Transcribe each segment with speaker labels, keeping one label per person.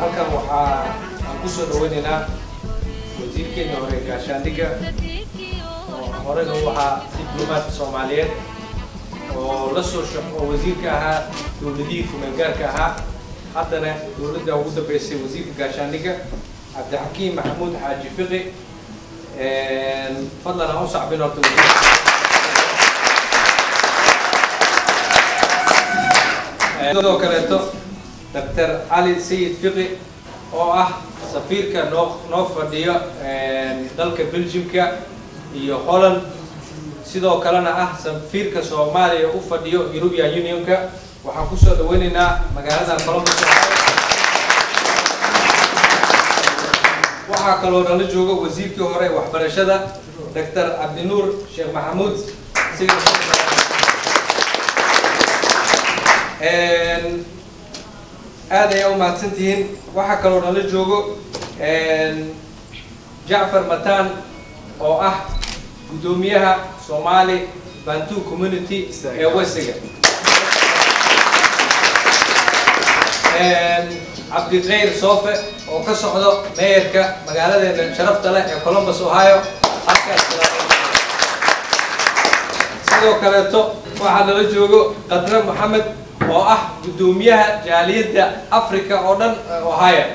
Speaker 1: halkan waxaa aan kusoo dhaweynaynaa wasiirkeena hore gaashaandhigga oo horena u ahaa diblomaad soomaaliyeed oo la soo shaqo oo wasiirka ahaa dowladihii kumeelgaarka ahaa haddana dowladda ugu dambeysay wasiirka gaashaandhigga cabdixakiim maxamuud xaaji fiqi fadlan aan u sacbin horta sidoo kaleeto doctor cali sayid fiqi oo ah safiirka noo noo fadhiyo dalka belgiumka iyo holland sidoo kalena ah safiirka soomaaliya u fadhiyo european unionka waxaan kusoo dhaweynaynaa magaalada columbus waxaa kaloo nala jooga wasiirkii hore waxbarashada doctor cabdinuur sheekh maxamuud aad ayaa u mahadsan tihiin waxaa kaloo nala joogo jacfar matan oo ah guddoomiyaha somali bantu community ee wesiga cabdikhayr soofe oo ka socdo meeyarka magaaladeena sharafta leh ee columbus ohio halkaas sidoo kaleeto waxaa nala joogo qadre moxamed oo ah guddoomiyaha jaaliyadda africa oo dhan ohio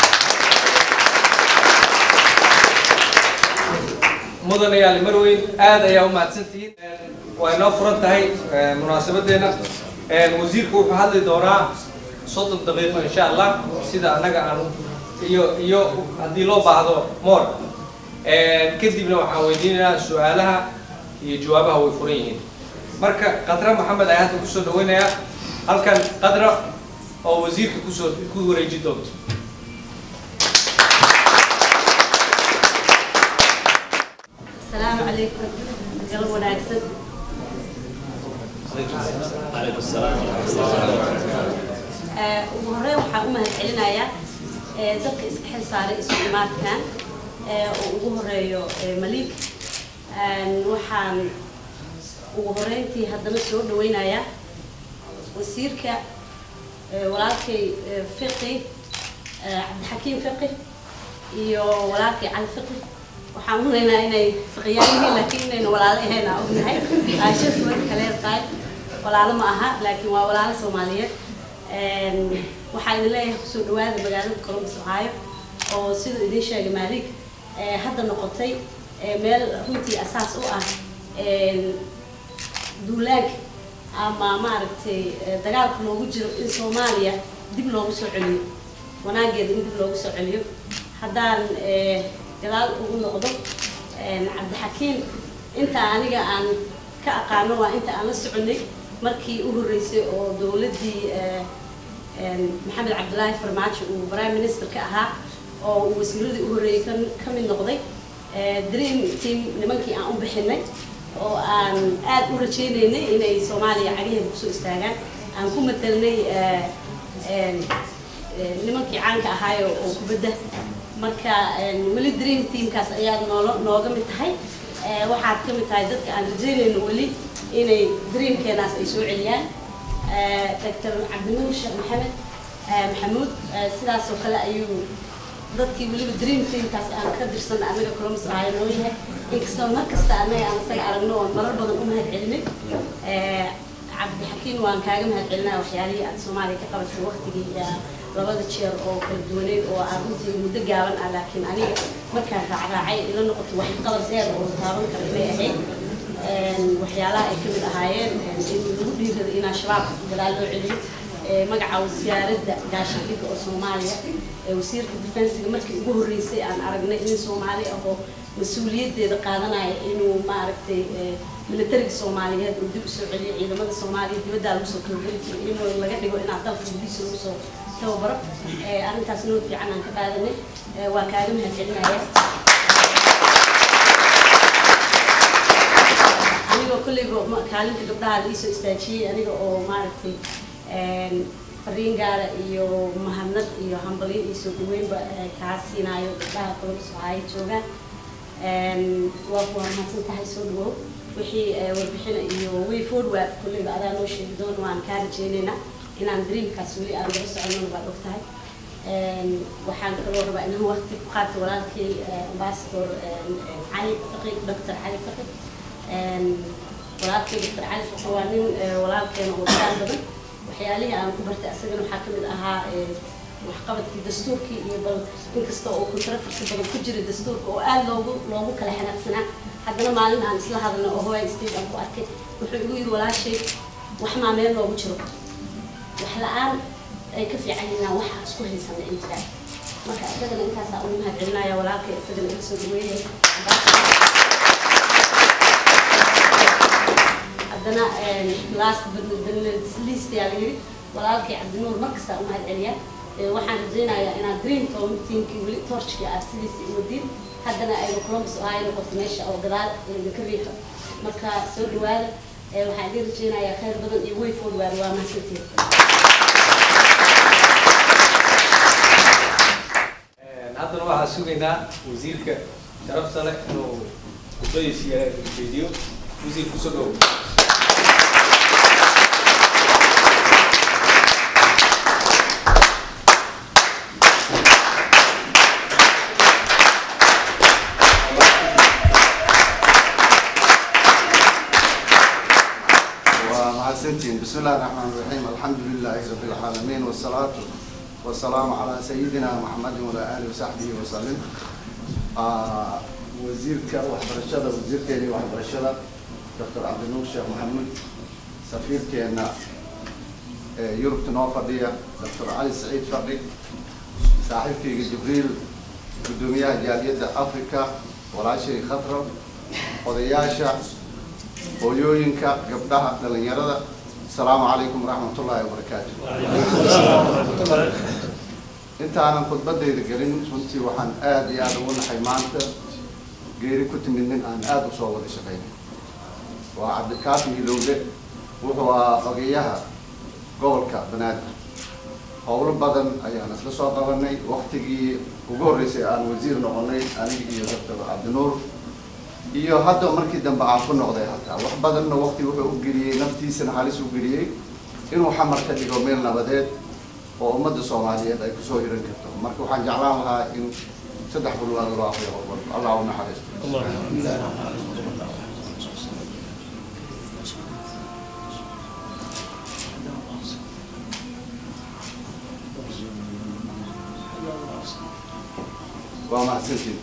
Speaker 1: mudanayaal marweyn aad ayaa u mahadsantihiin way noo furan tahay munaasabadeena wasiirku wuxuu hadli doonaa soddon daqiiqo insha allah sida annaga aan iyo iyo haddii loo baahdo more kadibna waxaan weydiinayaa su-aalaha iyo jawaabaha way furan yihiin marka qadra maxamed ayaa hadda kusoo dhaweynayaa halkan qadra oo wasiirka kusoo ku wareeji doonto
Speaker 2: السلام عليكم قلب وناكسد
Speaker 3: عليكم السلام ورحمة الله وبركاته
Speaker 2: ugu horreyn waxaan u mahadcelinayaa dadka iska xil saaray iskuimaadkan oo ugu horeeyo maliik waxaan ugu horeyntii haddana soo dhaweynayaa wasiirka walaalkay fiqi cabdixakiim fiqi iyo walaalkay cali fiqi waxaan unaynaa inay fiqiyaan yihiin laakiin inayna walaalo ahayn aan ognahay aashas marka kale tahay walaalo ma aha laakiin waa walaalo soomaaliyeed waxaa idin leeyahay kusoo dhawaada magaalada columbus ohio oo siduu idiin sheegay maalik hadda noqotay meel runtii asaas u ah duulaag ama maaragtay dagaalka loogu jiro in soomaaliya dib loogu soo celiyo wanaageeda in dib loogu soo celiyo haddaan gadaal ugu noqdo cabdixakiim inta aniga aan ka aqaano waa inta aan la soconay markii u horreysay oo dowladdii maxamed cabdilaahi farmaajo uu prime minister ka ahaa oo uu wasiiradii u horreeyey ka mid noqday dream team nimankii aan u bixinay oo aan aad u rajaynaynay inay soomaaliya cagaheeda kusoo istaagaan aan ku matelnay nimankii caanka ahaayo oo kubadda marka weli dream teamkaas ayaa noolo nooga mid tahay waxaad ka mid tahay dadka aan rajaynayno weli inay dreamkeenaas ay soo celiyaan doctor cabdinuur sheekh maxamed maxamuud sidaas oo kale ayuu dadkii weliba dream teamkaas aan ka dirsan anaga columbus ahaayo noo yahay inkastoo mar kasta anaga aan isaga aragno oon marar badan u mahad celinay cabdixakiin waan kaaga mahad celinaya waxyaalihii aad soomaaliya ka qabatay waqtigii labada jeer oo kala duwaneyd oo aan runtii muddo gaaban ah laakiin aniga markaan raacraacay ila noqoto wax qalab dheer oo taaban kara inay ahayd waxyaalaha ay kamid ahaayeen in lagu dhiirada in al-shabaab gadaal loo celiyo magaca wasaaradda gaashaandhigga oo soomaaliya wasiirka defensiga markii ugu horreysay aan aragnay in soomaali ah oo mas-uuliyaddeeda qaadanaya inuu maaragtay militariga soomaaliyeed uu dib usoo celiyo ciidamada soomaaliya dibaddaa lagu soo kalogeli jiro inuu laga dhigo inaad dalka gudihiisa lagu soo tababaro arrintaas nood fiican aan ka qaadanay waa kaaga mahad celinaya anigoo kolleyba kaalinta gabdhaha la iisoo istaajiyey aniga oo maaragtay fariin gaara iyo mahadnad iyo hambalyo iyo soo dhaweynba kaa siinaayo gabdhaha columbus waxaay joogaan waa waa mahadsan tahay soo dhawow wixii warbixina iyo way forward kolleyba adaa noo sheegi doona waan kaa rajeynaynaa inaan dreamkaas weli aan laga soconona baad og tahay waxaan kaloo rabaa inaan waqti ku qaato walaalkay ambassador cali faqi doctor cali faqi walaalkay doctor cali faqi waa nin walaalkeena oo dadaal badan waxyaalihii aan ku bartay asagana waxaa kamid ahaa waxqabadkii dastuurkii iyo bal inkasta oo controversy badan ku jira dastuurka oo aada loogu loogu kala xanaaqsanaa haddana maalin aan isla hadalno oo hawaii state aan ku arkay wuxuu igu yidhi walaashay wax maa meel loogu jiro wax la-aan ay ka fiican yihiin waxa isku haysana in jiraan marka isagana intaasaa ugu mahad celinaya walaalkay isagana iga soo dhaweynaya haddana last but not the least yaa la yidhi walaalkay cabdinuur markastaa u mahad celiya waxaan rajaynayaa inaad dream teamkii weli torchkii aad sidiisa iwadiin haddana aynu columbus ohio noqoto meesha oo gadaal idinka riixo marka soo dhawaada waxaan idin rajaynayaa khayr badan iyo way forward waa mahadsantiin
Speaker 1: haddana waxaa sugaynaa wasiirka sharafta leh inuu khudbadiisa jeediyo wasiir kusoo dhow
Speaker 4: ومحسنتين بسم الله الرحمن الرحيم الحمد لله رب العالمين والصلاة والسلام على سيدنا محمد وعلى آله وصحبه وسلم آه وزيرك وحبرشدة وزير كيني وحبرشدة دكتور عبد النور شيخ محمد سفير كينا آه يوروب تنوفردية دكتور علي سعيد فردي صاحب في جبريل قدومية جالية أفريقيا ولا شيء خطرة odayaasha hooyooyinka gabdhaha dhalinyarada asalaamu calaykum waraxmatullaahi wabarakaatu intaanan khudbadayda gelin runtii waxaan aada iyo aada ugu naxay maanta geeri ku timid nin aan aada usoo wada shaqaynay waa cabdikaafi hilowle wuxuu ahaa ogeyaha gobolka banaadir howlo badan ayaan isla soo qabanay waktigii ugu horreysay aan wasiir noqonay aniga iyo doctor cabdinuur iyo hadda markii dambe aan ku noqday hataa wax badanna wakti wuxuu u geliyey naftiisana halis u geliyey inuu xamar ka dhigo meel nabadeed oo ummadda soomaaliyeed ay kusoo hiran karto marka waxaan jeclaan lahaa in saddex bulwaad loo aqriyo oo walba allah u naxariisto waa mahadsantiin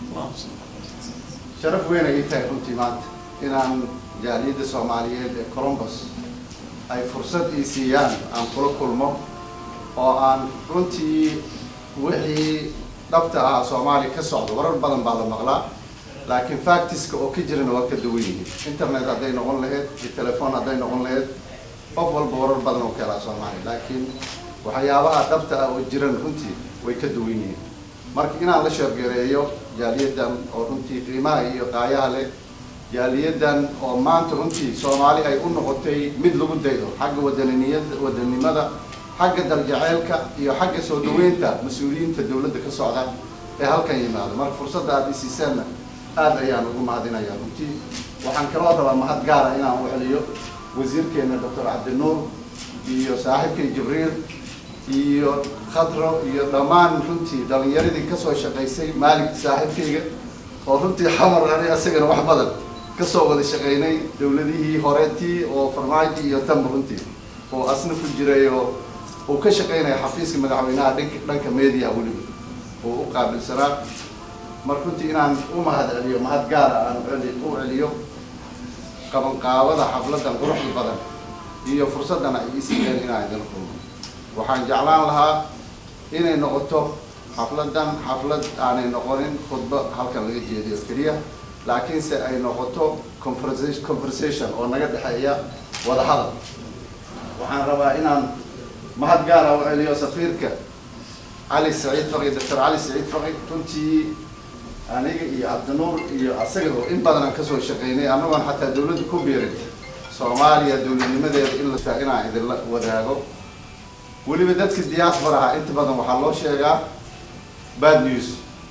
Speaker 4: sharaf weyn ay tahay runtii maanta inaan jaaliyadda soomaaliyeed ee colombus ay fursad ii siiyaan aan kula kulmo oo aan runtii wixii dhabta ah soomaaliya ka socdo warar badan baa la maqlaa laakiin factiska oo ka jirana waa ka duwan yihiin internet hadday noqon lahayd iyo telefoon hadday noqon lahayd qof walba warar badan oo ka helaa soomaaliya laakiin waxyaabaha dhabta ah oo jiran runtii way ka duwan yihiin marka inaan la sheergareeyo jaaliyadan oo runtii qiimaha iyo qaayaha leh jaaliyadan oo maanta runtii soomaali ay u noqotay mid lagu daydo xagga wadaniniyada wadanimada xagga daljaceylka iyo xagga soo dhaweynta mas-uuliyiinta dowladda ka socda ee halkan yimaado marka fursadda aada isiiseenna aada ayaan ugu mahadinayaa runtii waxaan kaloo rabaa mahad gaara inaan u celiyo wasiirkeena doctor cabdinuur iyo saaxiibkay jibriil iyo khadro iyo dhammaan runtii dhalinyaradii kasoo shaqaysay maalig saaxiibkayga oo runtii xamar ani asagana wax badan kasoo wada shaqaynay dowladihii horeetii oo farmaajo iyo tanba runtii oo asna ku jiray oo uu ka shaqaynaya xafiiska madaxweynaha dhanka dhanka media weliba oo u qaabilsanaa mar runtii inaan u mahad celiyo mahad gaara aan celi u celiyo qabanqaabada xafladan quruxda badan iyo fursaddan ay ii siiyeen inaan idin kulmo waxaan jeclaan lahaa inay noqoto xafladan xaflad aanay noqonin khudbo halkan laga jeediyo keliya laakiinse ay noqoto conversation conversation oo naga dhexeeya wada hadal waxaan rabaa inaan mahad gaara u celiyo safiirka cali saciid faqi doctor cali saciid faqi runtii aniga iyo cabdinuur iyo asaga oo in badan aan kasoo shaqaynay annagoon xataa dawladda ku biirin soomaaliya dowladnimadeeda in la inaan idinla wadaago weliba dadka diasporaha inta badan waxaa loo sheegaa bad news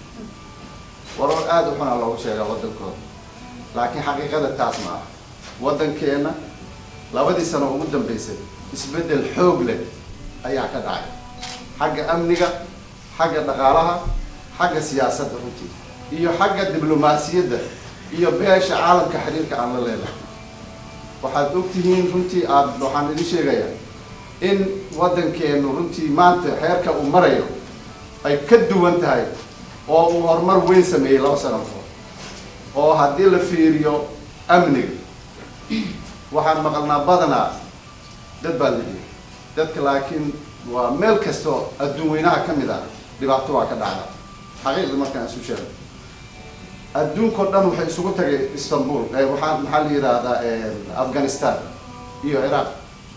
Speaker 4: warar aada u xunaa loogu sheegaa waddankooda laakiin xaqiiqada taas ma ah waddankeenna labadii sano ugu dambeysay isbeddel xoog leh ayaa ka dhacay xagga amniga xagga dhaqaalaha xagga siyaasadda runtii iyo xagga diblomaasiyadda iyo beesha caalamka xiriirka aan la leenahay waxaad ogtihiin runtii aad waxaan idin sheegayaa in waddankeenu runtii maanta xeerka uu marayo ay ka duwan tahay oo uu horumar weyn sameeyey laba sano kahor oo haddii la fiiriyo amniga waxaan maqalnaa badanaa dad baa la yidhi dadka laakiin waa meel kastoo adduun weynaha ka mid ah dhibaato waa ka dhacda xaqiiqda markaan isu sheego adduunkao dhan waxay isugu tagay istanbul waxaa maxaa la yidhaahdaa afghanistan iyo ciraaq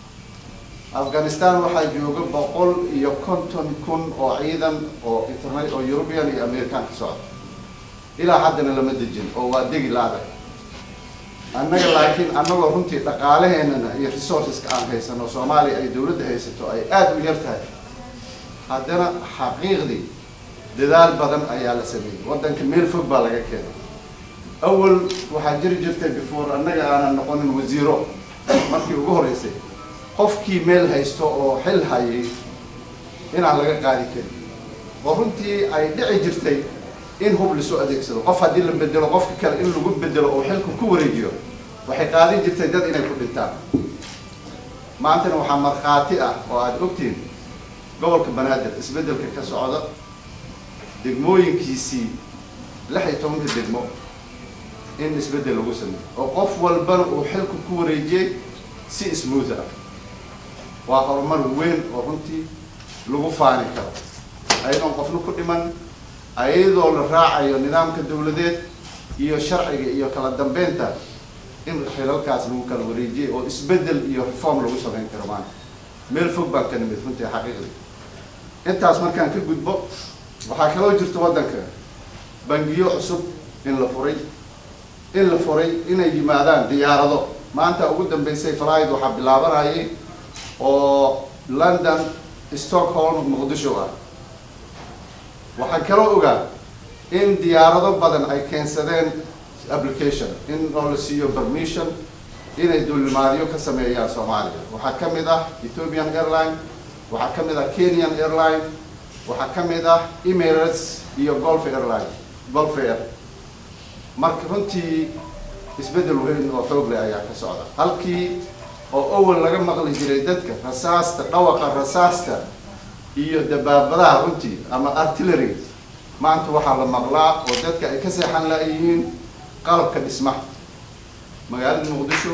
Speaker 4: afghanistan waxaa jooga boqol iyo konton kun oo ciidan oo interna oo european iyo american ka socda ilaa haddana lama dejin oo waa degi la-adag annaga laakiin annagoo runtii dhaqaalaheenana iyo resourceska aan haysano soomaaliya ay dawladda haysato ay aada u yar tahay haddana xaqiiqdii dadaal badan ayaa la sameeyey waddanka meel fog baa laga keenay awal waxaa jiri jirtay before annaga aanan noqonin wasiiro markii ugu horreysay qofkii meel haysto oo xil hayay inaan laga qaadi karin oo runtii ay dhici jirtay in hub lasoo adeegsado qof haddii la bedelo qofka kale in lagu bedelo oo xilku ku wareejiyo waxay qaadin jirtay dad inay ku dhintaan maantana waxaa markhaati ah oo aada ogtihiin gobolka banaadir isbeddelka ka socda degmooyinkiisii lix iyo tobanka degmo in isbeddel lagu sameeyo oo qof walbana uu xilku ku wareejiyey si smooth ah waa horumar weyn oo runtii lagu faani karo ayadoon qofna ku dhiman ayadoo la raacayo nidaamka dawladeed iyo sharciga iyo kala dambeynta in xilalkaas lagu kala wareejiyey oo isbeddel iyo reform lagu samayn karo maanta meel fog baan ka nimid runtii xaqiiqdii intaas markaan ka gudbo waxaa kaloo jirta waddanka bangiyo cusub in la furay in la furay inay yimaadaan diyaarado maanta ugu dambeysay falaid waxaa bilaabanayay oo london stockholm muqdisho ah waxaan kaloo ogaa in diyaarado badan ay keensadeen application in oo la siiyo permission inay dulimaadyo ka sameeyaan soomaaliya waxaa ka mid ah ethiopian airline waxaa ka mid ah kenyan airline waxaa ka mid ah emirates iyo golf airline golf air marka runtii isbeddel weyn oo xoog leh ayaa ka socda halkii oo awal laga maqli jiray dadka rasaasta dhawaqa rasaasta iyo dabaabadaha runtii ama artillery maanta waxaa la maqlaa oo dadka ay ka seexan la-yihiin qalabka dhismaha magaalada muqdisho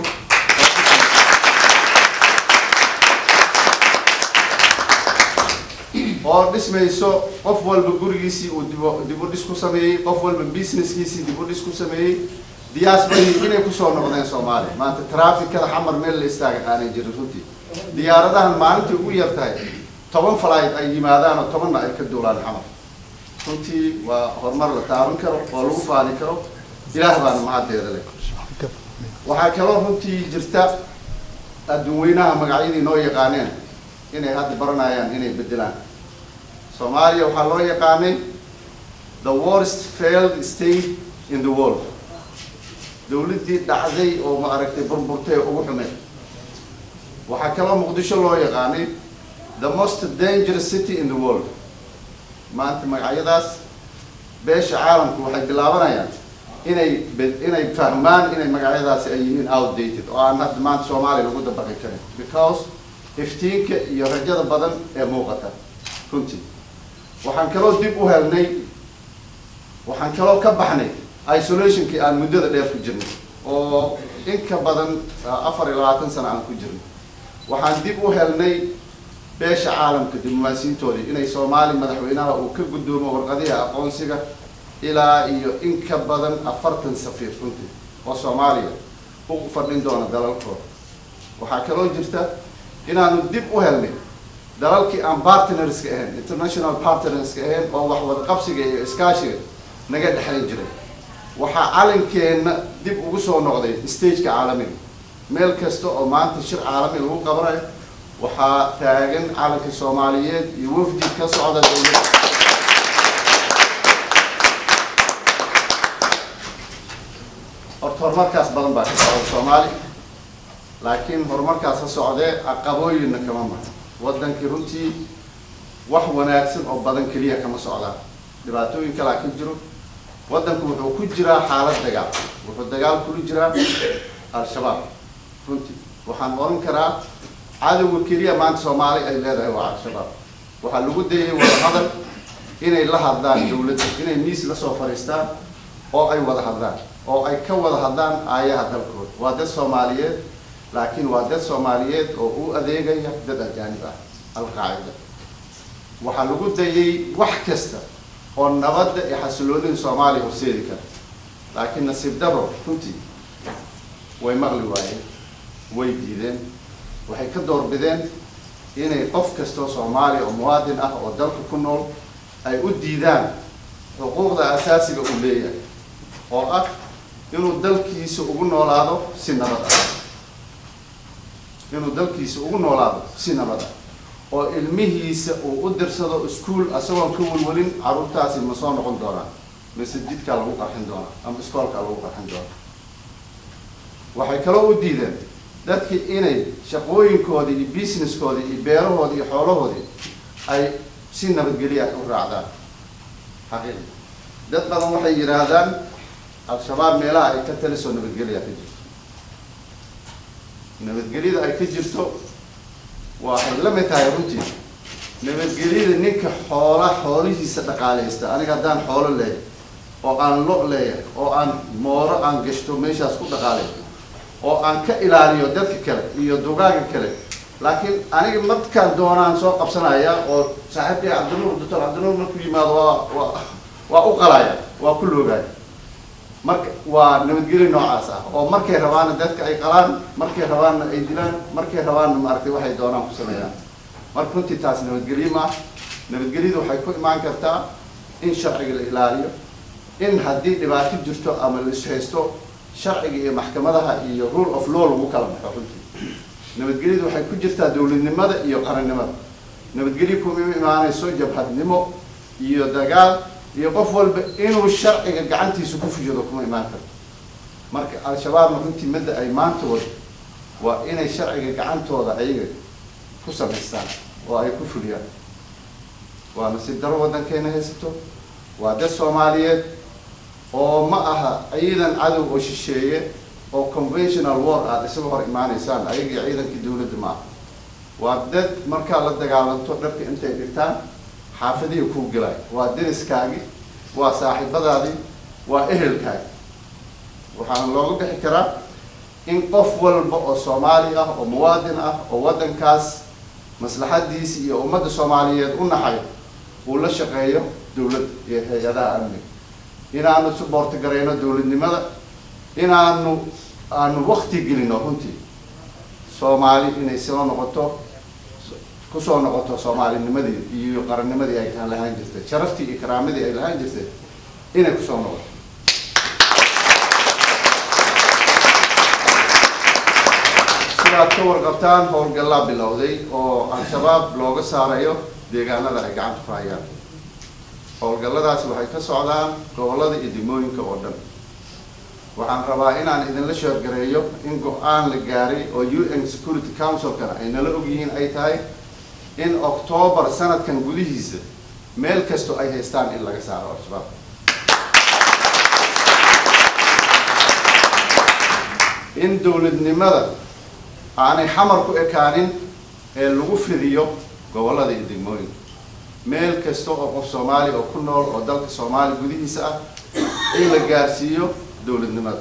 Speaker 4: oo dhismayso qof walba gurigiisii uu dib dib u dhis ku sameeyey qof walba businesskiisii dib u dhis ku sameeyey diyaasbadii inay kusoo noqdeen soomaaliya maanta trafficada xamar meel la istaaga aanay jirin runtii diyaaradahan maalintii ugu yar tahay toban flight ay yimaadaan oo tobanna ay ka duulaan xamar runtii waa horumar la taaban karo oo lagu faani karo ilaah baana mahaddeeda leh waxaa kaloo runtii jirta adduun weynaha magacyadii noo yaqaaneen inay hadda baranayaan inay bedelaan soomaaliya waxaa loo yaqaanay the worst failed state in the world dawladdii dhacday oo ma aragtay burburtay ugu xumeed waxaa kaloo muqdisho loo yaqaanay the most dangerous city in the world maanta magacyadaas beesha caalamku waxay bilaabanayaan inay inay fahmaan inay magacyadaasi ay yihiin outdated oo aan hadda maanta soomaaliya lagu dabaqi karin because iftiinka iyo rajada badan ee muuqata runtii waxaan kaloo dib u helnay waxaan kaloo ka baxnay isolationkii aan muddada dheer ku jirnay oo in ka badan afar iyo labaatan sano aan ku jirnay waxaan dib u helnay beesha caalamka diblomaasiyiintoodii inay soomaali madaxweynaha uu ka guddoomo warqadihi aqoonsiga ilaa iyo in ka badan afartan safiir runtii oo soomaaliya u fadhin doona dalalkooda waxaa kaloo jirta inaanu dib u helnay dalalkii aan partnerska ahayn international partnerska ahayn oo wax wadaqabsiga iyo iskaashiga naga dhexayn jiray waxaa calankeenna dib ugu soo noqday stageka caalamiga meel kasta oo maanta shir caalami lagu qabanayo waxaa taagan calanka soomaaliyeed iyo wafdi ka socda dawladda horta horumarkaas badan baa ka socda soomaali laakiin horumarkaas ha socdee caqabooyinna kama mara waddankii runtii wax wanaagsan oo badan keliya kama socdaan dhibaatooyin kalaa ka jiro waddanku wuxuu ku jiraa xaalad dagaal wuxuu dagaal kula jiraa al-shabaab runtii waxaan oran karaa cadowga keliya maanta soomaali ay leedahay waa al-shabaab waxaa lagu dayay wada hadal inay la hadlaan dawladda inay miis la soo fadhiistaan oo ay wada hadlaan oo ay ka wada hadlaan aayaha dalkooda waa dad soomaaliyeed laakiin waa dad soomaaliyeed oo u adeegaya dad ajaanib ah al-qaacida waxaa lagu dayay wax kasta oo nabadda iyo xasiloonida soomaaliya horseedi kara laakiin nasiib daro runtii way maqli waayeen way diideen waxay ka doorbideen inay qof kastoo soomaaliya oo muwaadin ah oo dalka ku nool ay u diidaan xuquuqda asaasiga uu leeyahay oo ah inuu dalkiisa ugu noolaado si nabad ah inuu dalkiisa ugu noolaado si nabad ah oo ilmihiisa uu u dirsado iskuol isagoon ka welwelin carruurtaasi ma soo noqon doonaa mise jidkaa lagu qarxin doonaa ama iskoolkaa lagu qarxin doonaa waxay kaloo u diideen dadkii inay shaqooyinkoodii iyo businesskoodii iyo beerahoodii iyo xoolahoodii ay si nabadgelya u raacdaan xaqiiqi dad badan waxay yidhaahdaan al-shabaab meelaha ay ka talisoo nabadgelya ka jirto nabadgelyada ay ka jirto waxay la mid tahay runtii nabadgelyada ninka xoola xoolihiisa dhaqaaleysta aniga haddaan xoolo leeyahay oo aan lo leeyahay oo aan mooro aan gashto meeshaas ku dhaqaalay oo aan ka ilaaliyo dadka kale iyo dugaaga kale laakiin aniga markaan doonaan soo qabsanaya oo saaxiibkay cabdinuur doctor cabdinuur markuu yimaado waa waa waa u qalaya waa ku loogaya marka waa nabadgelyo noocaas ah oo markay rabaanna dadka ay qalaan markay rabaanna ay dilaan markay rabaanna maaragtay waxay doonaan ku sameeyaan marka runtii taas nabadgelyo ma ah nabadgelyadu waxay ku imaan kartaa in sharciga la ilaaliyo in haddii dhibaato jirto ama la ishaysto sharciga iyo maxkamadaha iyo rule of law lagu kala baxo runtii nabadgelyadu waxay ku jirtaa dowladnimada iyo qarannimada nabadgelyo kuma imaanayso jabhadnimo iyo dagaal iyo qof walba inuu sharciga gacantiisa ku fushado kuma imaan karto marka al-shabaabna runtii midda ay maanta wado waa inay sharciga gacantooda ayaga ku samaystaan oo ay ku fuliyaan waa nasiib daro waddankeena haysato waa dad soomaaliyeed oo ma aha ciidan cadow oo shisheeye oo conventional war aad isaga hor imaaneysaan ayagii ciidankii dawladda ma aha waa dad markaa la dagaalanto dharka intay dhigtaan xaafadihii kuu gelay waa deriskaagi waa saaxiibadaadii waa ehelkaagi waxaana looga bixi karaa in qof walba oo soomaali ah oo muwaadin ah oo waddankaas maslaxadiisi iyo ummadda soomaaliyeed u naxay uu la shaqeeyo dawladda iyo hay-adaha amniga inaanu suboorti garayno dawladnimada inaanu aanu wakti gelino runtii soomaali inay soo noqoto kusoo noqoto soomaalinimadii iyo qarannimadii ay lahaan jirtay sharaftii iyo karaamadii ay lahaan jirtay inay kusoo noqoto sidaad ka warqabtaan howlgallaa bilowday oo al-shabaab looga saarayo deegaanada ay gacanta ku hayaan howlgalladaasi waxay ka socdaan gobollada iyo degmooyinka oo dhan waxaan rabaa inaan idinla sheergareeyo in go-aan la gaaray oo u n security councilkana ay nala ogyihiin ay tahay in octoobar sanadkan gudihiisa meel kastoo ay haystaan in laga saaro al-shabaab in dowladnimada aanay xamar ku ekaanin ee lagu fidiyo gobollada iyo degmooyinka meel kasta oo qof soomaali oo ku nool oo dalka soomaaliya gudihiisa ah in la gaarsiiyo dowladnimada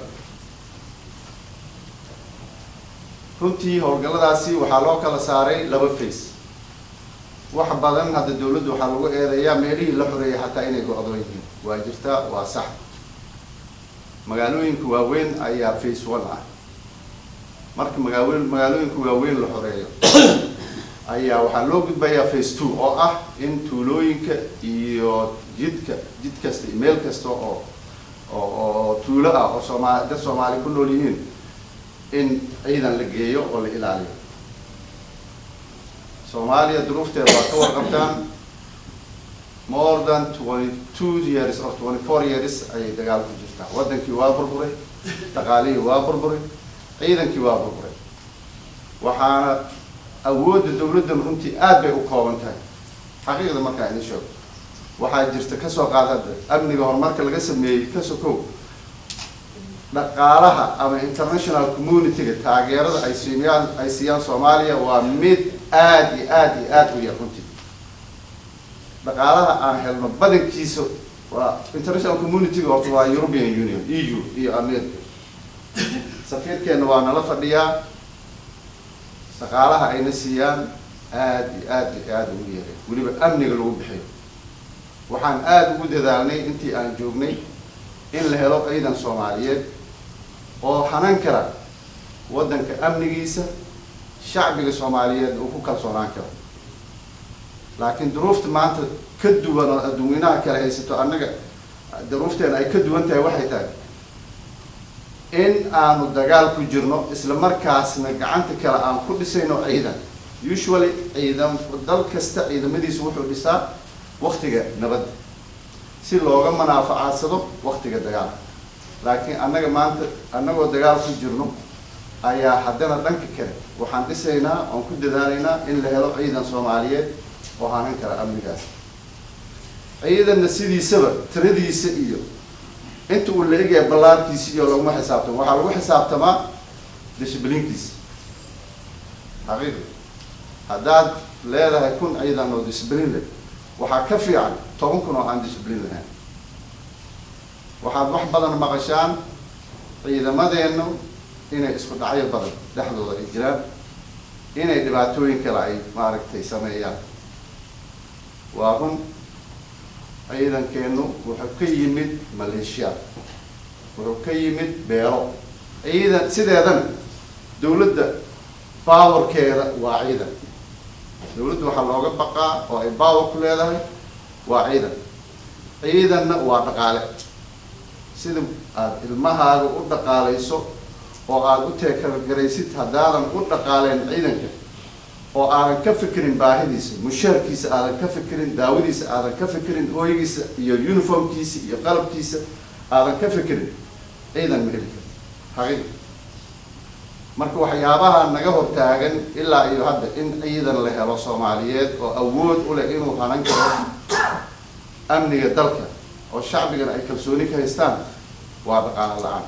Speaker 4: runtii howlgalladaasi waxaa loo kala saaray laba face wax badan hadda dawladdu waxaa lagu eedeeyaa meelihii la xoreeyay xataa inay go-doon yihiin waa jirtaa waa sax magaalooyinka waaweyn ayaa face one ah marka magaawe magaalooyinka waaweyn la xoreeyo ayaa waxaa loo gudbayaa face two oo ah in tuulooyinka iyo jidka jid kasta iyo meel kasta oo oo oo tuulo ah oo sooma dad soomaali ku nool yihiin in ciidan la geeyo oo la ilaaliyo soomaaliya duruufteeda waa ka warqabtaan more than twenty two years or twenty four years ayay dagaal ku jirtaa waddankii waa burburay dhaqaalihii waa burburay ciidankii waa burburay waxaana awoodda dawladdan runtii aad bay u kooban tahay xaqiiqda markaa idin sheego waxaa jirta kasoo qaad hadda amniga horumarka laga sameeyey ka sokow dhaqaalaha ama international community-ga taageerada ay siiyaan ay siiyaan soomaaliya waa mid aada iyo aada iyo aada u yar runtii dhaqaalaha aan helno badankiisa waa international community-ga horta waa european union e u iyo america safiirkeena waa nala fadhiyaa dhaqaalaha ayna siiyaan aada iyo aada iyo aada ugu yaray weliba amniga lagu bixiyo waxaan aada ugu dadaalnay intii aan joognay in la helo ciidan soomaaliyeed oo hanan kara waddanka amnigiisa shacbiga soomaaliyeed uu ku kalsoonaan karo laakiin duruufta maanta ka duwan oo adduunyanaha kale haysato annaga duruufteena ay ka duwan tahay waxay tahay in aanu dagaal ku jirno isla markaasna gacanta kale aan ku dhisayno ciidan usually ciidan dal kasta ciidamadiisu wuxuu dhisaa waktiga nabadda si looga manaafacadsado waktiga dagaalka laakiin annaga maanta annagoo dagaal ku jirno ayaa haddana dhanka kale waxaan dhisaynaa oon ku dadaalaynaa in la helo ciidan soomaaliyeed oo hanan kara amnigaas ciidanna sidiisaba tiradiisa iyo inta uu la egaya ballaarkiisa iyo laguma xisaabtamo waxaa lagu xisaabtamaa dishibliinkiisa xaqiiqi haddaad leedahay kun ciidan oo dishibliin leh waxaa ka fiican toban kun oo aan dishibliin lahayn waxaad wax badan maqashaan ciidamadeennu inay isku dhacyo badan dhexdooda ay jiraan inay dhibaatooyin kale ay maaragtay sameeyaan waa run ciidankeennu wuxuu ka yimid maleeshiya wuxuu ka yimid beelo ciidan sideedana dawladda powerkeeda waa ciidan dawladda waxaa looga baqaa oo ay power ku leedahay waa ciidan ciidanna waa dhaqaale sida aada ilmahaaga u dhaqaalayso oo aada u teekargaraysid haddaadan u dhaqaaleen ciidanka oo aadan ka fikirin baahidiisa mushaarkiisa aadan ka fikirin daawadiisa aadan ka fikirin hooygiisa iyo uniformkiisa iyo qalabkiisa aadan ka fikirin ciidan ma heli karo xaqiiq marka waxyaabaha naga hortaagan ilaa iyo hadda in ciidan la helo soomaaliyeed oo awood u leh inuu hanan karo amniga dalka oo shacbigana ay kalsooni ka haystaan waa dhaqaalo la-aan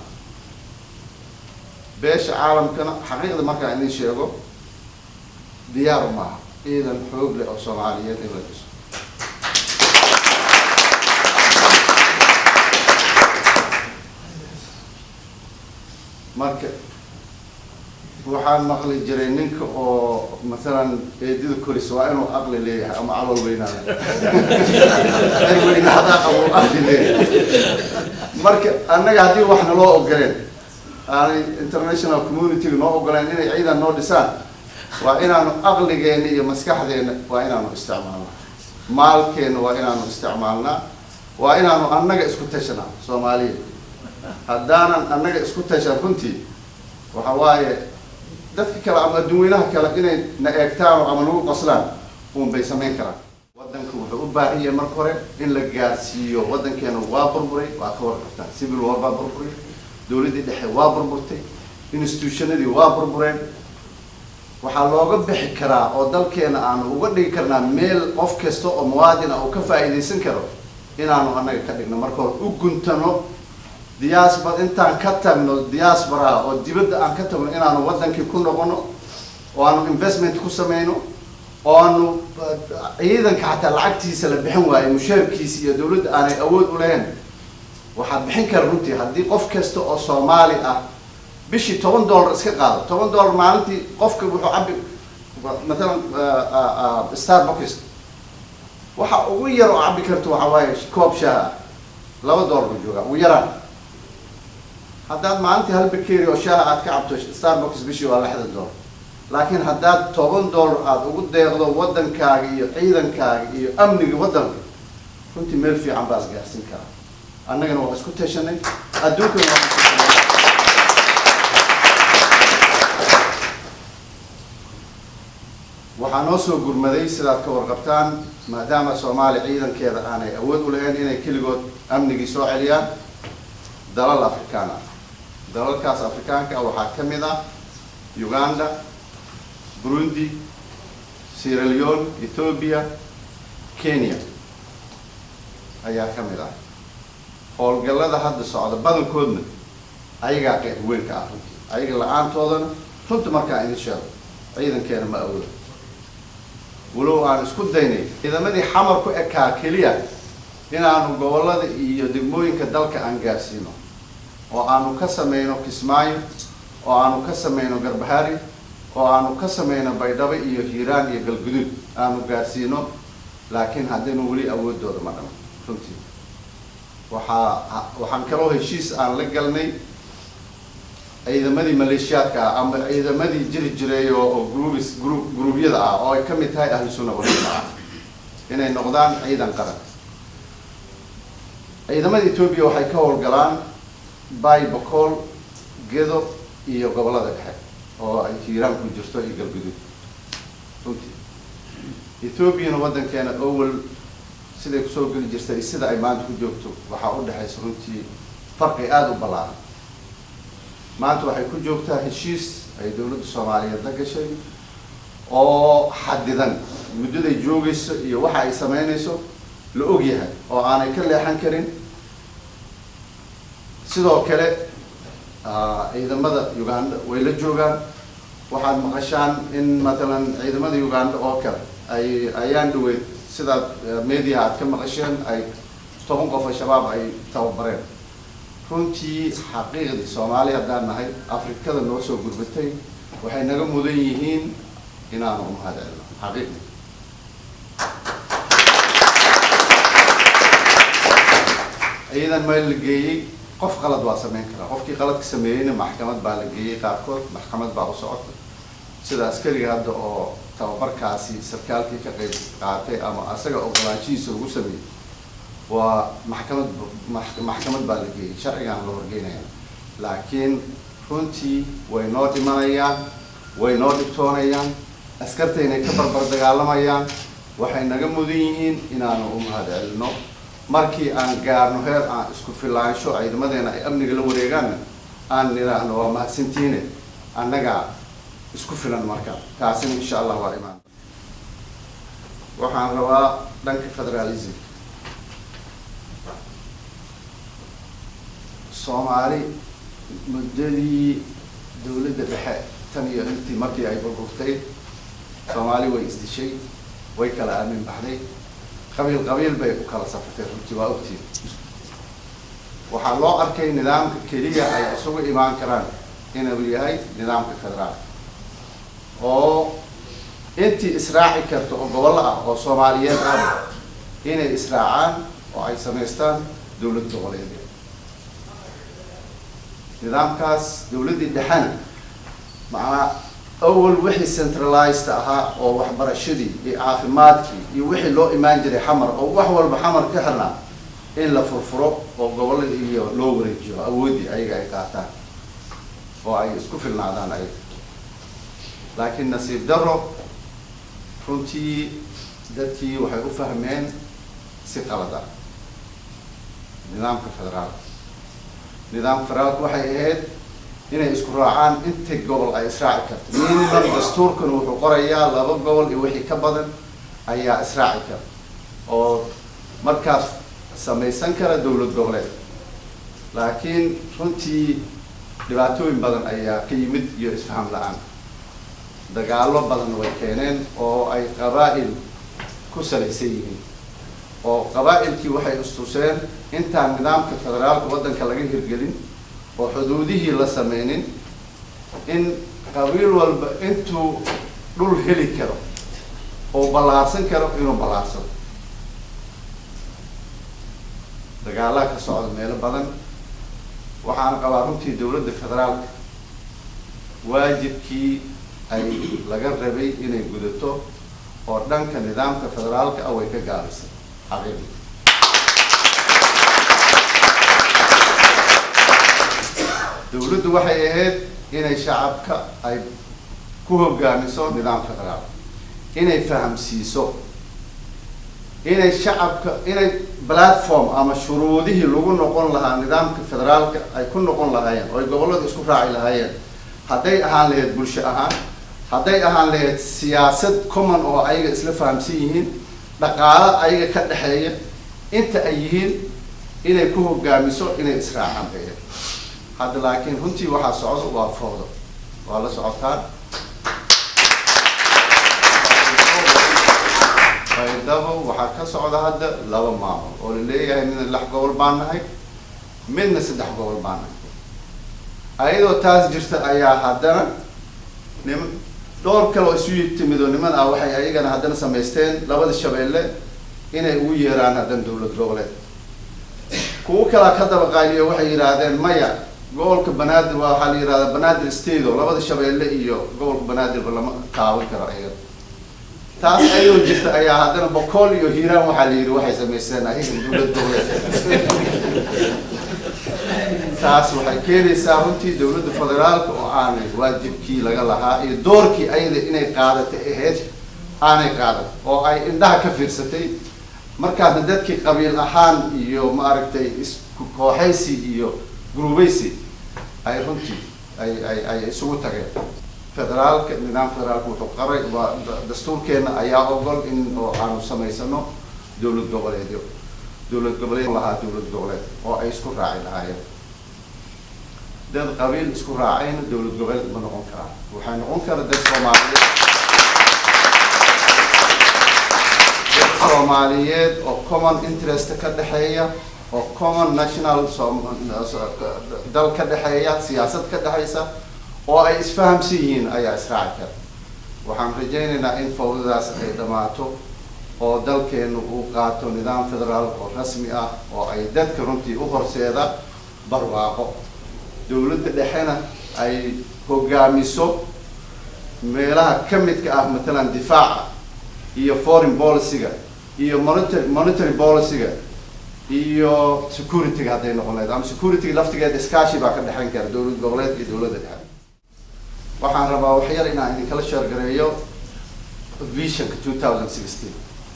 Speaker 4: beesha caalamkana xaqiiqda markaan idin sheego diyaar maaha ciidan xoog leh oo soomaaliyeed in la dhiso marka waxaan maqli jiray ninka oo masalan eedida koris waa inuu aqli leeyahay ama calool weynaada ay weynaada ama aqli leeyahay marka annaga haddii wax naloo ogoleen aanay international community-ga noo ogoleen inay ciidan noo dhisaan waa inaanu aqligeena iyo maskaxdeena waa inaanu isticmaalnaa maalkeena waa inaanu isticmaalnaa waa inaanu annaga isku tashanaa soomaaliya haddaanan annaga isku tashan runtii waxa waaye dadka kale ama adduunweynaha kale inay na eegtaan ama nagu qoslaan uun bay samayn karaan waddanka wuxuu u baahan yahay marka hore in la gaarsiiyo waddankeena waa burburay waa ka warqabtaan civil war baa burburay dawladdii dhexe waa burburtay institutionadii waa burbureen waxaa looga bixi karaa oo dalkeena aanu uga dhigi karnaa meel qof kasta oo muwaadin ah uu ka faa'iidaysan karo inaanu annaga ka dhigno marka hore u guntano diaspora intaan ka tagno diasporaha oo dibadda aan ka tagno inaanu waddankii ku noqono oo aanu investment ku samayno oo aanu ciidanka xataa lacagtiisa la bixin waayo mushaarkiisa iyo dawladda aanay awood u lahayn waxaad bixin kara runtii haddii qof kasta oo soomaali ah bishii toban dollar iska qaado toban dollar maalintii qofka wuxuu cabi mathalan starbucks waxa ugu yar oo cabi karto waxa waaye koob shaah ah laba dollar buu joogaa ugu yaraan haddaad maalintii hal bakeeri oo shaaha aad ka cabto starbucks bishii waa lixdan dollar laakiin haddaad toban dollar aada ugu deeqdo waddankaaga iyo ciidankaaga iyo amniga waddanka runtii meel fiican baa is gaarsiin karaa annagana waa isku tashanay adduunkana waa isku tashanay waxaa noo soo gurmaday sidaad ka warqabtaan maadaama soomaaliya ciidankeeda aanay awood u lahayn inay keligood amnigii soo celiyaan dalal afrikaan ah dalalkaas afrikaanka ah waxaa ka mid ah uganda burundi sierra leone ethoobia kenya ayaa ka mid ah howlgallada hadda socda badankoodna ayagaa qeyb weyn ka ah runtii ayaga la-aantoodana runta markaa idin sheego ciidankeena ma awoodo walow aan isku daynay ciidamadii xamar ku ekaa keliya inaanu gobollada iyo degmooyinka dalka aan gaarsiino oo aanu ka sameyno kismaayo oo aanu ka sameyno garbahari oo aanu ka sameyno baydhabo iyo hiiraan iyo galguduud aanu gaarsiino laakiin haddaynu weli awoodooda ma dhamo runtii waxaa waxaan kaloo heshiis aan la galnay ciidamadii maleeshiyaadka ah ama ciidamadii jiri jiray oo oo groubis group gruubyada ah oo ay ka mid tahay ahlu sunna waljamaaca inay noqdaan ciidan qaran ciidamada etoobiya waxay ka howlgalaan bay bacool gedo iyo gobollada dhexe oo ay hiiraan ku jirto iyo galguduud runtii ethoobiana waddankeena owel siday kusoo geli jirtay sida ay maanta ku joogto waxaa u dhexaysa runtii farqi aada u ballaaran maanta waxay ku joogtaa heshiis ay dowladda soomaaliyeed la gashay oo xadidan muddaday joogayso iyo waxa ay sameynayso la og yahay oo aanay ka leexan karin sidoo kale ciidamada uganda way la joogaan waxaad maqashaan in matalan ciidamada uganda oo kale ay ayaan dhaweyd sidaad media aad ka maqasheen ay toban qof oo shabaab ay tababareen runtii xaqiiqdii soomaali haddaan nahay afrikada noo soo gurbatay waxay naga mudan yihiin inaanu umahad celno xaqiiqdii ciidan meel la geeyey qof qalad waa sameyn karaa qofkii qaladka sameeyeyna maxkamad baa la geeyey qaarkood maxkamad baa u socota sida askariga hadda oo tababarkaasi sarkaalkii ka qeyb qaatay ama asaga ogolaanshihiisa ugu sameeyey waa maxkamad maxkamad baa la geeyey sharcigaan la horgeynaya laakiin runtii way noo dhimanayaan way noo dhibtoonayaan askartaynay ka barbar dagaalamayaan waxay naga mudan yihiin inaanu u mahad celino markii aan gaarno heer aan isku filaansho ciidamadeena ay amniga la wareegaanna aan nidhaahno waa mahadsantiine annagaa isku filan marka taasina insha allah waa imaan waxaan rabaa dhanka federalism soomaali muddadii dowladda dhexe tan iyo intii markii ay burburtay soomaali way isdishay way kala aamin baxday qabiil qabiil bay u kala safartay runtii waa ogtiin waxaa loo arkay nidaamka keliya ay isugu imaan karaan inuu yahay nidaamka federaal oo intii israaci karta oo gobollo ah oo soomaaliyeed ah inay israacaan oo ay samaystaan dowlad goboleedya nidaamkaas dowladdii dhexena macnaa awal wixii centralized ahaa oo waxbarashadii iyo caafimaadkii iyo wixii loo imaan jiray xamar oo wax walba xamar ka xirnaa in la furfuro oo gobollada iyo loo wareejiyo awooddii ayaga ay qaataan oo ay isku filnaadaan ayaga laakiin nasiib daro runtii dadkii waxay u fahmeen si qalad ah nidaamka federaalka nidaamka federaalka waxay ahayd inay isku raacaan inta gobol ay israaci karto minimum dastuurkan wuxuu qorayaa laba gobol iyo wixii ka badan ayaa israaci kara oo markaas samaysan kara dowlad goboleed laakiin runtii dhibaatooyin badan ayaa ka yimid iyo isfaham la-aan dagaallo badan way keeneen oo ay qabaa'il ku salaysan yihiin oo qabaa'ilkii waxay istuseen intaan nidaamka federaalka waddanka laga hirgelin oo xuduudihii la sameynin in qabiil walba intuu dhul heli karo oo ballaarsan karo inuu ballaarsado dagaalaha ka socda meelo badan waxaana qabaa runtii dowladda federaalka waajibkii ay laga rabay inay gudato oo dhanka nidaamka federaalka ah way ka gaabisay xaqiiqi dowladdu waxay ahayd inay shacabka ay ku hogaamiso nidaam federaal inay fahamsiiso inay shacabka inay platform ama shuruudihii lagu noqon lahaa nidaamka federaalka ay ku noqon lahaayeen oo ay gobollada isku raaci lahaayeen hadday ahaan lahayd bulsho ahaan hadday ahaan lahayd siyaasad common oo ayaga isla fahamsan yihiin dhaqaalo ayaga ka dhexeeya inta ay yihiin inay ku hogaamiso inay israacaan bay ahayd hadda laakiin runtii waxaa socdo waa foodo waa la socotaan baydhabo waxaa ka socda hadda laba maamul oo la leeyahay midna lix gobol baan nahay midna saddex gobol baan nahay ayadoo taas jirta ayaa haddana nim dhowr kale oo isu timid oo niman ah waxay ayagana haddana samaysteen labada shabeelle inay ugu yeeraan haddana dowlad goboleed kuwo kalaa ka daba qaaliyo waxay yidhaahdeen maya gobolka banaadir waa waxaa la yidhahdaa banaadir state oo labada shabeelle iyo gobolka banaadirba lama taaban karo ayaga taas ayadoo jirta ayaa haddana boqol iyo hiiraan waxaa la yidhi waxay samaysteen ayaga dowlad goboleed taas waxay keenaysaa runtii dowladda federaalka oo aanay waajibkii laga lahaa iyo doorkii ayada inay qaadatay ahayd aanay qaadan oo ay indhaha ka fiirsatay markaasna dadkii qabiil ahaan iyo maaragtay isku kooxaysi iyo gurubaysi ay runtii ay ay ay isugu tageen federaalka nidaam federaalka wuxuu qaray waa dastuurkeena ayaa ogol in oo aanu samaysano dowlad goboleedyo dowlad goboleed lahaa dowlad goboleed oo ay isku raaci lahaayeen dad qabiil isku raacayna dowlad goboleed ma noqon karaan waxay noqon kara dad soomaaliyeed dad soomaaliyeed oo common interest ka dhexeeya oo common national dal ka dhexeeya siyaasad ka dhexeysa oo ay isfahamsan yihiin ayaa israaci kara waxaan rajaynaynaa in fawdadaas ay dhammaato oo dalkeenu uu qaato nidaam federaal oo rasmi ah oo ay dadka runtii u horseeda barwaaqo dowladda dhexena ay hogaamiso meelaha ka midka ah matalan difaaca iyo foreign policyga iyo monitary monetary policyga iyo securityga hadday noqon lahayd ama securityga laftigeeda iskaashi baa ka dhexeyn kara dowlad goboleed iyo dowladda dhexe waxaan rabaa waxyar inaan idinkala sheergareeyo visionka two thousand sixteen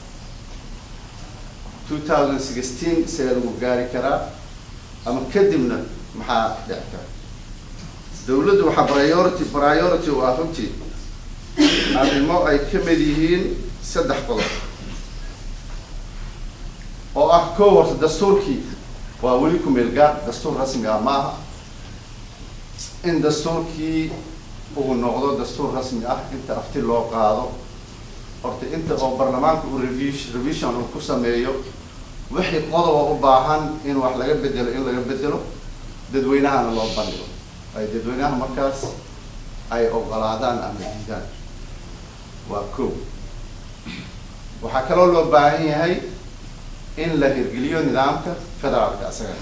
Speaker 4: two thousand sixteen see lagu gaari karaa ama kadibna maxaa dhici kara dowladdu waxaa priority priority u ah runtii arrimo ay ka mid yihiin saddex qodob oo ah kow horta dastuurkii waa weli ku meel gaar dastuur rasmi ah ma aha in dastuurkii uu noqdo dastuur rasmi ah inta afti loo qaado horta inta oo baarlamaanka uu revision revision uu ku sameeyo wixii qodoba u baahan in wax laga bedelo in laga bedelo dadweynahana loo bandhigo ay dadweynaha markaas ay ogolaadaan ama diidaan waa kow waxaa kaloo loo baahan yahay in la hirgeliyo nidaamka federaalka asaga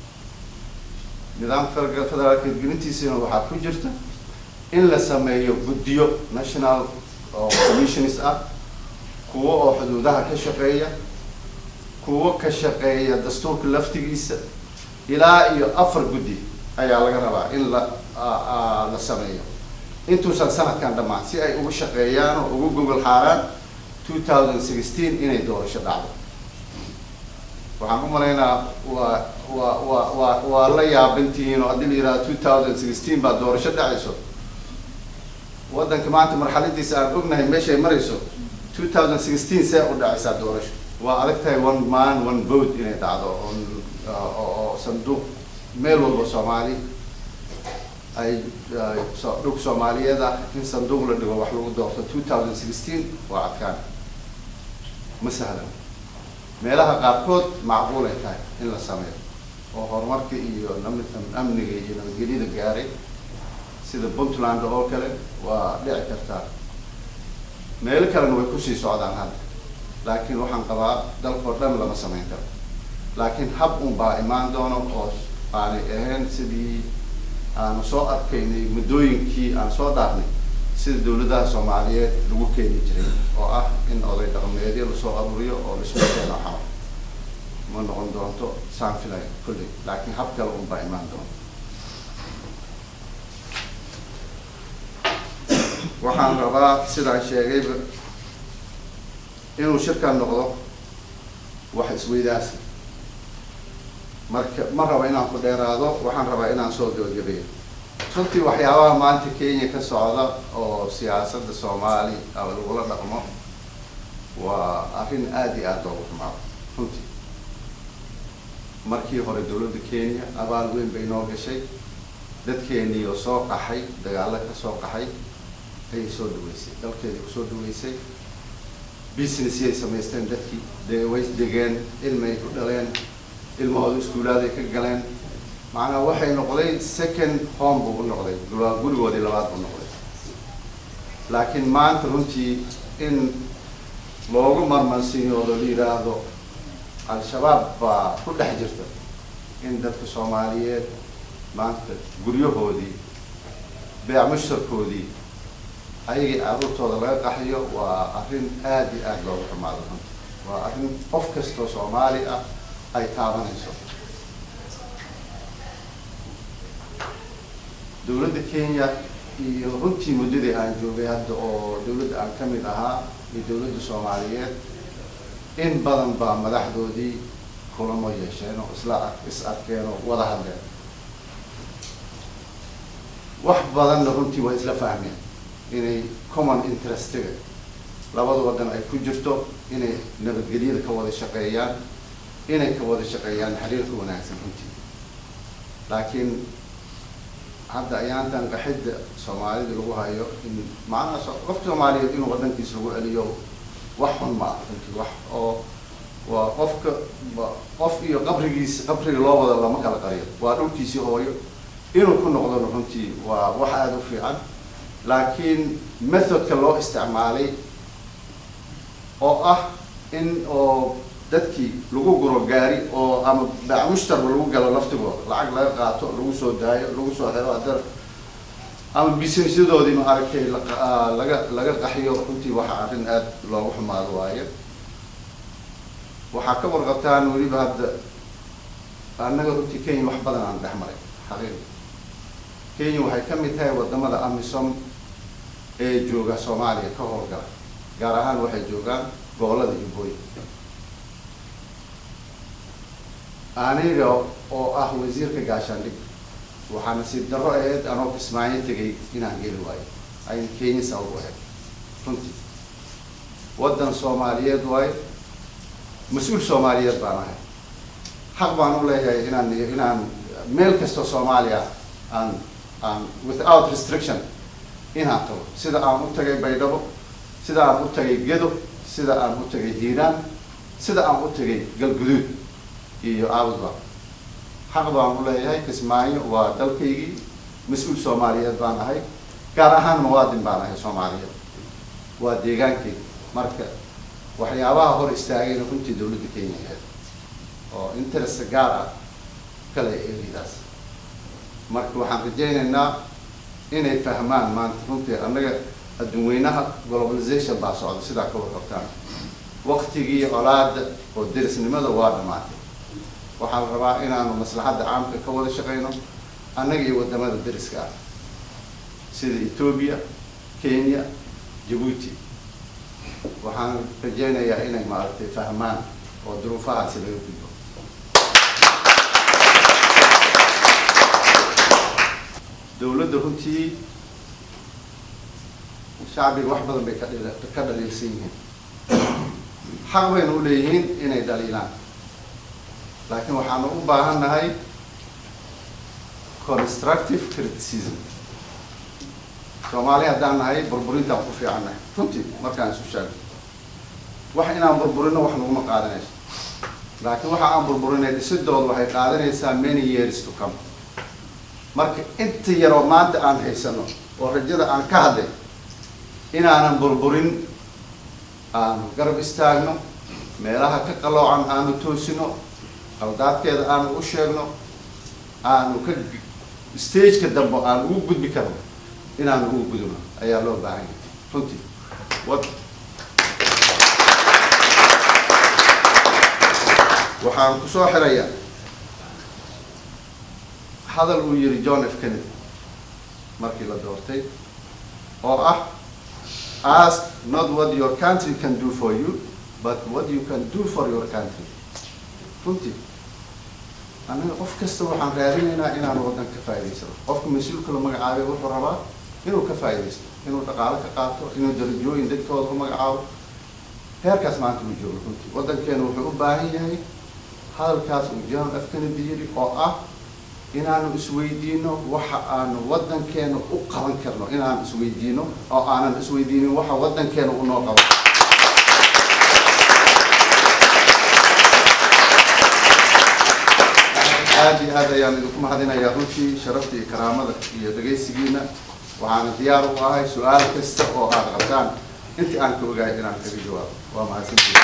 Speaker 4: nidaamka federaalka federaalka hirgelintiisina waxaa ku jirta in la sameeyo guddiyo national oo commissions ah kuwo oo xuduudaha ka shaqeeya kuwo ka shaqeeya dastuurka laftigiisa ilaa iyo afar guddi ayaa laga rabaa in la la sameeyo intuusan sanadkan dhammaan si ay ugu shaqeeyaan oo ugu gogol xaaraan two thousand sixteen inay doorasho dhacdo waxaan u malaynaa waa waa waa waa waa la yaabantihiin oo haddii la yidhahdo two thousand sixteen baa doorasho dhacayso waddanka maanta marxaladiisa aan ognahay meeshay marayso two thousand sixteen see u dhacaysaa doorasho waa adag tahay one man one vote inay dhacdo oo oo sanduuq meel walba soomaali ay dhug soomaaliyeed ah in sanduuq la dhigo wax lagu doorto two thousand sixteen waa adkaan ma sahlan meelaha qaarkood macquul ay tahay in la sameeyo oo horumarka iyo amniga iyo nabadgelyada gaaray sida puntland oo kale waa dhici kartaa meelo kalena way kusii socdaan hadda laakiin waxaan qabaa dalkao dhan lama samayn karo laakiin hab un baa imaan doono oo aanay ahayn sidii aanu soo arkaynay muddooyinkii aan soo dhaafnay sida dawladaha soomaaliyeed lagu keeni jiray oo ah in oday dhaqameedyo lasoo aruuriyo oo laisku keeno xao ma noqon doonto saan filay kulley laakiin hab kale un baa imaan doonto waxaan rabaa sidaan sheegayba inuu shirkan noqdo wax isweydaasi marka ma raba inaan ku dheeraado waxaan rabaa inaan soo gabagabeeyo runtii waxyaabaha maanta kenya ka socda oo siyaasadda soomaali lagula dhaqmo waa arrin aada iyo aada loogu xumaado runtii markii hore dowladda kenya abaal weyn bay noo gashay dadkeenii oo soo qaxay dagaalo ka soo qaxay ayay soo dhaweysay dalkeedii kusoo dhaweysay businessyay samaysteen dadkii dee way degeen ilmay ku dhaleen ilmahooda iskuulaaday ka galeen macnaa waxay noqday second home buu u noqday gura- gurigoodii labaad buu noqday laakiin maanta runtii in loogu marmansiiyoodo la yidhaahdo al-shabaab baa ku dhex jirta in dadka soomaaliyeed maanta guryahoodii beec mushtarkoodii ayagii carruurtooda laga qaxiyo waa arrin aada iyo aada loogu xumaado runtii waa arrin qof kastoo soomaali ah ay taabanayso dowladda kenya iyo runtii muddadii aan joogay hadda oo dowladda aan ka mid ahaa iyo dowladda soomaaliyeed in badan baa madaxdoodii kulamo yeesheen oo isla ar- is arkeen oo wada hadleen wax badanna runtii waa isla fahmeen inay common interestiga labada waddan ay ku jirto inay nabadgelyada ka wada shaqeeyaan inay ka wada shaqeeyaan xiriirka wanaagsan runtii laakiin hadda ayaantan qaxidda soomaalida lagu hayo in macnaha so- qofka soomaaliyeed inuu waddankiisa lagu celiyo wax xun ma ah runtii wax oo waa qofka ba- qof iyo qabrigiisa qabriga loo wada lama kala qariyo waa dhulkiisii hooyo inuu ku noqdona runtii waa wax aada u fiican laakiin methodka loo isticmaalay oo ah in oo dadkii lagu guro gaari oo ama baac mushtarba lagu galo laftigooda lacag laga qaato lagu soo daayo lagu soo xiro haddana ama businessyadoodii ma aragtay laqa- ah, laga laga qaxiyo runtii waxa arrin aada loogu xumaado waaye waxaa ka warqabtaan weliba hadda annaga runtii kenya wax badan aan dhex maray xaqiiqi kenya waxay ka mid tahay wadamada amisom ee jooga soomaaliya ka howlgala gaar ahaan waxay joogaan gobolada jubbooyin aniga oo ah wasiirka gaashaandhig waxaa nasiib darro ahayd anoo kismaayo tegay inaan geli waayo ayna kenya sabab u ahayd runtii waddan soomaaliyeed waayo mas-uul soomaaliyeed baan ahay xaq baan u leeyahay inaan inaan meel kastoo soomaaliya aan aan without restriction inaan tago sida aan u tagay baydhabo sida aan u tagay gedo sida aan u tagay hiiraan sida aan u tagay galguduud iyo aabudba xaq baan u leeyahay kismaayo waa dalkaygii mas-uul soomaaliyeed baan ahay gaar ahaan muwaadin baan ahay soomaaliyeed waa deegaankeyga marka waxyaabaha hor istaagayna runtii dowladda kenya ahayd oo interest gaar ah kale eridaas marka waxaan rajaynaynaa inay fahmaan maanta runtii annaga adduunweynaha globalization baa socda sidaa ka warqabtaan waktigii colaada oo derisnimada waa dhamaatay waxaa la rabaa inaanu maslaxadda caamka ka wada shaqeyno annaga iyo wadamada deriska ah sida ethoobia kenya jabuuti waxaan rajaynayaa inay maaragtay fahmaan oo duruufahaasi laga gudbo dowladda runtii shacbiga wax badan bay ka dhil- ka dhaliilsan yihiin xaq bayna u leeyihiin inay dhaliilaan laakiin waxaanu u baahan nahay constructive criticism soomaali haddaan nahay burburintaan ku fiicannahay runtii markaan isu sheegno wax inaan burburino wax naguma qaadanayso laakiin waxa aan burburinay dhisidooda waxay qaadanaysaa many years to come marka inta yaroo maanta aan haysano oo rajada aan ka hadlay inaanan burburin aanu garab istaagno meelaha ka qaloocan aanu toosino qaldaadkeeda aanu u sheegno aanu ka stageka dambe aan ugu gudbi karno inaanu ugu gudubno ayaa loo baahan yahay runtii wad waxaan kusoo xirayaa hadal uu yiri john f kennedy markii la doortay oo ah ask not what your country can do for you but what you can do for your country runtii anaga qof kasta waxaan raadinaynaa inaan waddan ka faa'idaysano qofka mas-uulka la magacaabay wuxuu rabaa inuu ka faa'iidaysto inuu dhaqaalo ka qaato inuu darajooyin dadkooda u magacaabo heerkaas maanta uu joogo runtii waddankeena wuxuu u baahan yahay hadalkaas uu john f kennedy yiri oo ah inaanu isweydiino waxa aanu waddankeena u qaban karno inaanu isweydiino oo aanan isweydiinin waxa waddankeena u noo qabo aad iyo aad ayaan idinku mahadinayaa runtii sharafta iyo karaamada iyo dhegaysigiina waxaana diyaar u ahay su-aal kasta oo aad qabtaan intii aan ka ogahay inaan kaga jawaabo waa mahadsantihi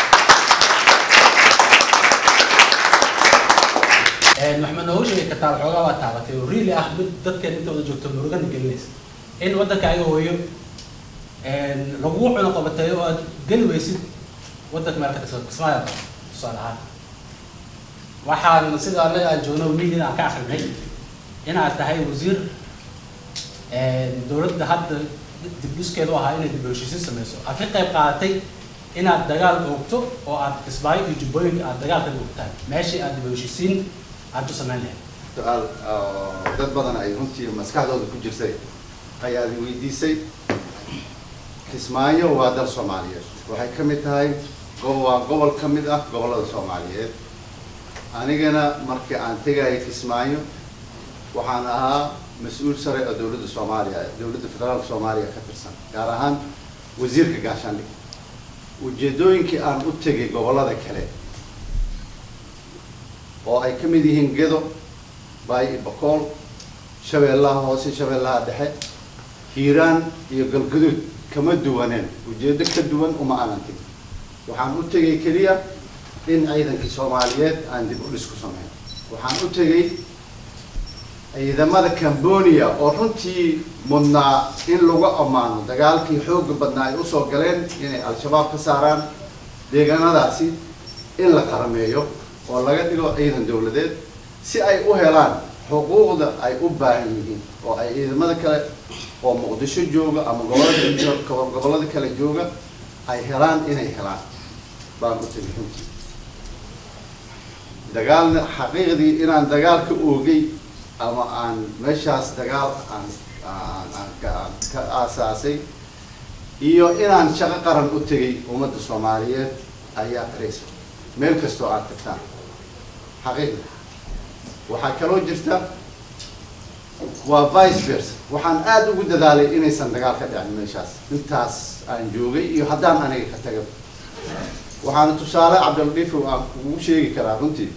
Speaker 5: maxamed noogu sheegi kartaa waxoogaa waa taabatay oo really ah mid dadkeen inta wada joogto murugana gelinaysa in waddanka ayaga hooyo lagugu cuno qabatay oo aad geli weysid waddanka meel ka dhisan kismaayo qaba tusaale ahaan waxaan sida anaga aan joogno media aan ka akrinay inaad tahay wasiir dowladda hadda dibdhiskeedu ahaa inay dib u heshiisiin sameyso aad ka qayb qaadatay inaad dagaal oogto oo aad kismaayo iyo jubbooyinka aad dagaal ka oogtaan meeshii aad dib u heshiisiin aad u samayn lahayd
Speaker 4: su-aal oo dad badan ay runtii maskaxdooda ku jirtay ayaad i weydiisay kismaayo waa dal soomaaliyeed waxay ka mid tahay go- waa gobol ka mid ah gobollada soomaaliyeed anigana markii aan tegaya kismaayo waxaan ahaa mas-uul sare oo dowladda soomaaliya dowladda federaalka soomaaliya ka tirsan gaar ahaan wasiirka gaashaandhig ujeedooyinkii aan u tegay gobollada kale oo ay ka mid yihiin gedo baay iyo bakool shabeellaha hoose shabeellaha dhexe hiiraan iyo galgaduud kama duwaneen ujeedo ka duwan uma aanan tegin waxaan u tegay keliya in ciidankii soomaaliyeed aan dib u dhis ku sameyn waxaan u tegay ciidamada cambonia oo runtii mudnaa in lagu ammaano dagaalkii xooga badnaa ay usoo galeen inay al-shabaab ka saaraan deegaanadaasi in la qarameeyo oo laga dhigo ciidan dowladeed si ay u helaan xuquuqda ay u baahan yihiin oo ay ciidamada kale oo muqdisho jooga ama gobolada jo- gobollada kale jooga ay helaan inay helaan baan u tegay runtii dagaalna xaqiiqdii inaan dagaal ka oogay ama aan meeshaas dagaal aan aan aan ka aan ka aasaasay iyo inaan shaqo qaran u tegay ummadda soomaaliyeed ayaa qaraysa meel kastoo aad tagtaan xaqiiqda waxaa kaloo jirta waa vice versa waxaan aada ugu dadaalay inaysan dagaal ka dhicin meeshaas intaas aan joogay iyo haddaan aniga ka taga waxaana tusaale cabdildiifow aan kugu sheegi karaa runtii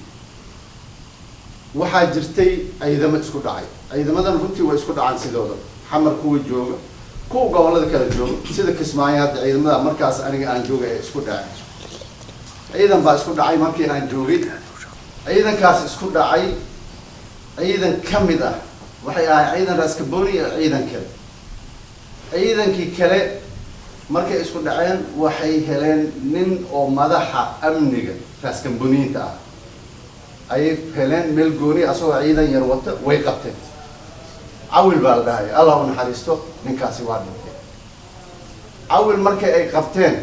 Speaker 4: waxaa jirtay ciidamo isku dhacay ciidamadan runtii way isku dhacaan sidooda xamar kuwa jooga kuwa gobollada kale jooga sida kismaayo hadda ciidamada markaas aniga aan joogay ee isku dhaceen ciidan baa isku dhacay markii aan joogay ciidankaas isku dhacay ciidan ka mid ah waxay ahay ciidan raskaboni iyo ciidan kale ciidankii kale markay isku dhaceen waxay heleen nin oo madaxa amniga raaskamboniinta ah ayay heleen meel gooni asagoo ciidan yar wata way qabteen cawil baa la dhahay allah u naxariisto ninkaasi waa dhintay cawil markay ay qabteen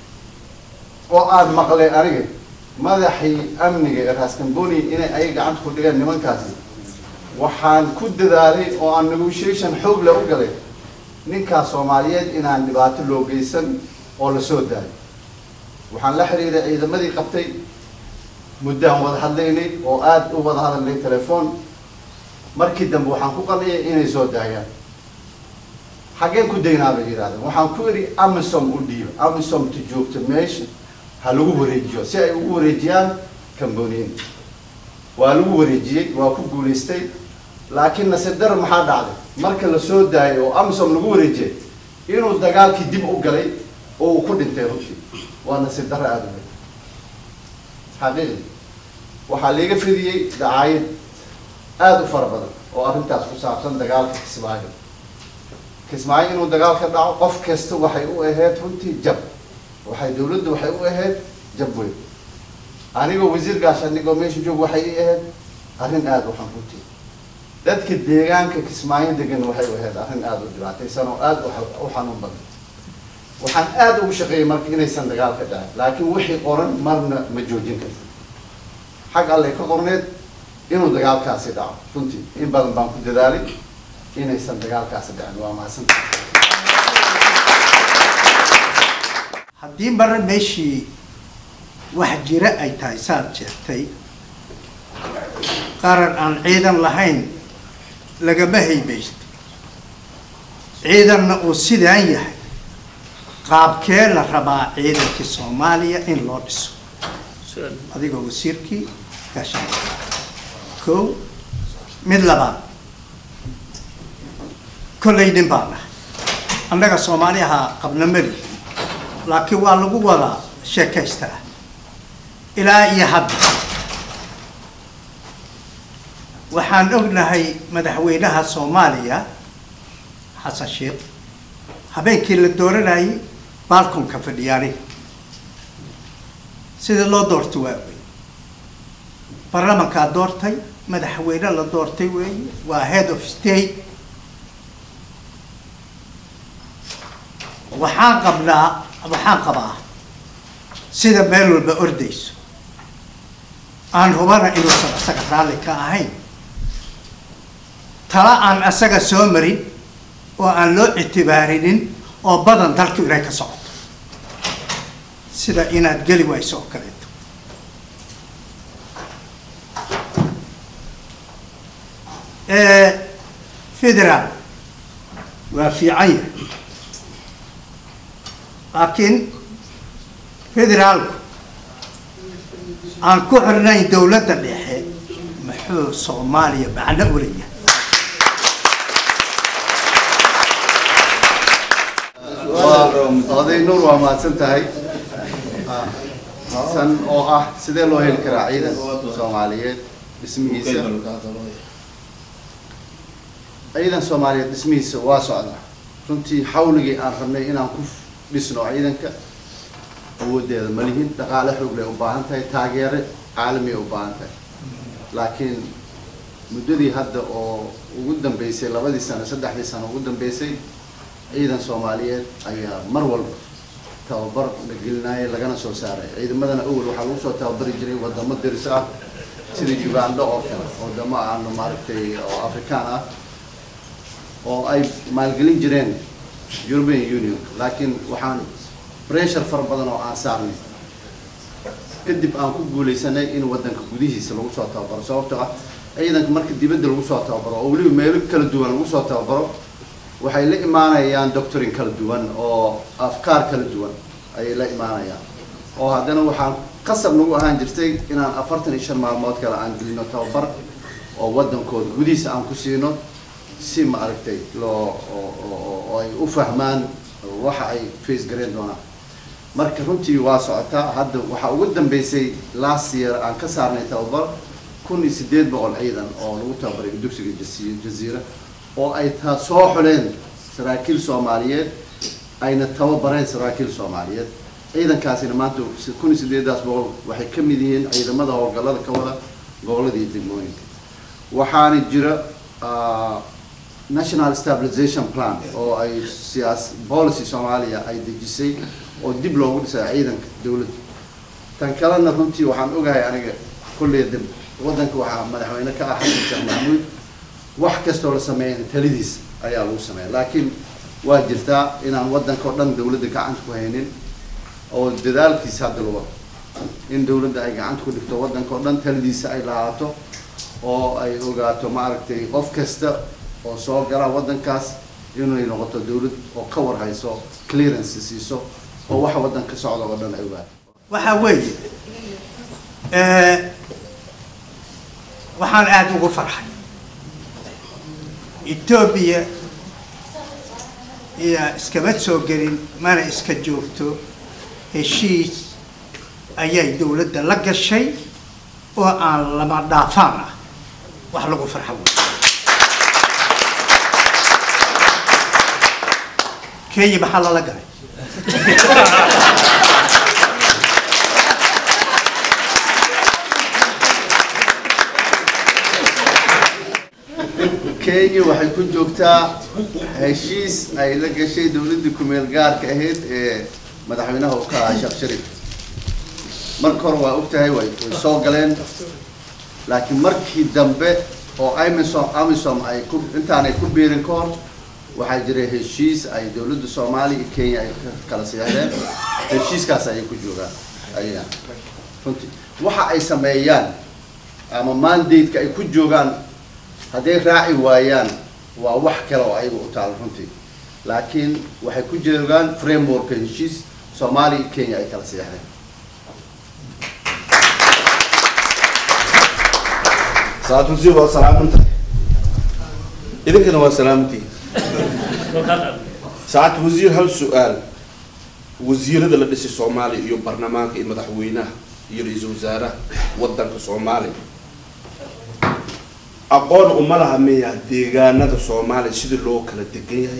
Speaker 4: oo aada maqleen aniga madaxii amniga ee raaskamboni inay ay gacanta ku dhigeen nimankaasi waxaan ku dadaalay oo aan negotiation xoog le u galay ninkaas soomaaliyeed inaan dhibaato loo geysan oo lasoo daayo waxaan la xiriiray ciidamadii qabtay muddaan wada hadlaynay oo aada u wada hadalnay telefoon markii dambe waxaan ku qanciyay inay soo daayaan xaggeen ku daynaa bay yidhahdeen waxaan ku idhi amisom u dhiiba amisomta joogta meesha ha lagu wareejiyo si ay ugu wareejiyaan camboniin waa lagu wareejiyey waa ku guulaystay laakiin nasiib dar maxaa dhacday marka la soo daayay oo amisom lagu wareejiyay inuu dagaalkii dib u galay oo uu ku dhintay runtii waa nasiib darro aada u weyn xaqiiqi waxaa liiga fidiyey dacaayad aada u fara badan oo arrintaas ku saabsan dagaalka kismaayo kismaayo inuu dagaal ka dhaco qof kasta waxay u ahayd runtii jab waxay dawladda waxay u ahayd jab weyn anigoo wasiir gaashaandhig oo meesha joog waxay i ahayd arrin aada u xun runtii dadka deegaanka kismaayo degan waxay u ahayd arrin aada u dhibaataysan oo aada u xanuun badan waxaan aada ugu shaqeeyey marka inaysan dagaal ka dhacin laakiin wixii qoran marna ma joojin karta xag allay ka qorneed inuu dagaalkaasi dhaco runtii in badan baan ku dadaalay inaysan dagaalkaasi dhicin waa mahadsantahay
Speaker 6: haddii mar meeshii wax jira ay tahay saad sheegtay qaran aan ciidan lahayn lagama haybaysto ciidanna uu sidaan yahay qaabkee la rabaa ciidankii soomaaliya in loo dhiso adigoo wasiirkii gaashaan kow mid labaad kollay nin baan nahay annaga soomaaliyaha qabna malihi laakiin waa lagu wadaa sheekaystaa ilaa iyo hadda waxaan ognahay madaxweynaha soomaaliya xasan sheekh habeenkii la dooranayay baalkonka fadhiyaani sida loo doorta waa wey baarlamankaa doortay madaxweyne la doortay weeye waa head of state waxaan qabnaa waxaan qabaa sida meel walba ordayso aan hubana inuusan asaga raalli ka ahayn tala aan asaga soo marin oo aan loo ictibaarinin oo badan dalku inay ka socoto sida inaad geli wayso oo kaleeto federaal waa fiican yahay laakiin federaalku aan ku xirnayn dowladda dhexe muxuu soomaaliya macno u leeyahay
Speaker 4: oday nuur waa mahadsan tahay san oo ah sidee loo heli karaa ciidan soomaaliyeed dhismihiisa ciidan soomaaliyeed dhismihiisa waa socdaa runtii xawligii aan rabnay inaan ku dhisno ciidanka awoodeeda ma lihin dhaqaale xoog lay u baahan tahay taageere caalamiya u baahan tahay laakiin muddadii hadda oo ugu dambeysay labadii sano saddexdii sano ugu dambeysay ciidan soomaaliyeed ayaa mar walba tababar la gelinayay lagana soo saaray ciidamadana awel waxaa lagu soo tababari jiray wadamo deris ah sida uganda oo kale wadamo aanu maaragtay oo afrikaan ah oo ay maalgelin jireen european union laakiin waxaan pressure fara badan oo aan saarnay kadib aan ku guuleysanay in wadanka gudihiisa lagu soo tababaro sababtoo ah ciidanka marka dibadda lagu soo tababaro oo weliba meelo kala duwan lagu soo tababaro waxay la imaanayaan doctorin kala duwan oo afkaar kala duwan ayay la imaanayaan oo haddana waxaan qasab nagu ahaan jirtay inaan afartan iyo shan maalmood kale aan gelino tababar oo wadankooda gudihiisa aan ku siino si ma aragtay loo oo ay u fahmaan waxa ay face gareen doonaan marka runtii waa socotaa hadda waxaa ugu dambeysay last year aan ka saarnay tababar kun iyo sideed boqol ciidan oo lagu tababaray dugsiga jasi- jaziira oo ay taa soo xuleen saraakiil soomaaliyeed ayna tababareen saraakiil soomaaliyeed ciidankaasina maanta kun iyo sideedaas boqol waxay ka mid yihiin ciidamada howlgallada ka wada gobolada iyo degmooyinka waxaana jira national stabilization plan oo ay siyaas policy soomaaliya ay dejisay oo dib loogu dhisay ciidanka dowladda tan kalena runtii waxaan ogahay aniga kulley dib waddanka waxaa madaxweyne ka ah xasan sheekh maxamuud wax kastoo la sameeyana talidiis ayaa lagu sameeya laakiin waa jirtaa inaan waddanka oo dhan dowladda gacanta ku haynin oo dadaalkiisa hadda la wado in dowladda ay gacanta ku dhigto waddanka oo dhan talidiisa ay lahaato oo ay ogaato maaragtay qof kasta oo soo gala waddankaas inay noqoto dowlad oo ka war hayso clearance siiso oo waxa waddanka socda oo dhan ay ogaato
Speaker 6: waxaa weeye waxaan aada ugu farxay etoobiya iyo iskama soo gelin mana iska joogto heshiis ayay dowladda la gashay oo aan lama dhaafaan ah wax lagu farxa wey kenya maxaa lala galay
Speaker 4: kenya waxay ku joogtaa heshiis ay la gashay dowladdii kumeel gaarka ahayd ee madaxweynaha uu ka ahaa sheekh sharif marka hore waa og tahay way way soo galeen laakiin markii dambe oo amisom amisom ay ku intaanay ku biirin ka hor waxaa jira heshiis ay dowladda soomaaliya iyo kenya ay ka kala seexdeen heshiiskaas ayay ku joogaan ayaga runtii waxa ay sameeyaan ama mandate-ka ay ku joogaan hadday raaci waayaan waa wax kale oo ayaga u taal runtii laakiin waxay ku joogaan frameworka heshiis soomaaliya iyo kenya ay kala seexdeen
Speaker 7: saacad wasiir waa salaamantahay idinkana waa salaamantihiin saacad wasiir hal su-aal wasiirada la dhisay soomaaliya iyo baarlamaanka iyo madaxweynaha iyo ra-iisul wasaaraha wadanka soomaaliya aqoon uma laha miya deegaanada soomaaliya sidii loo kala degan yahay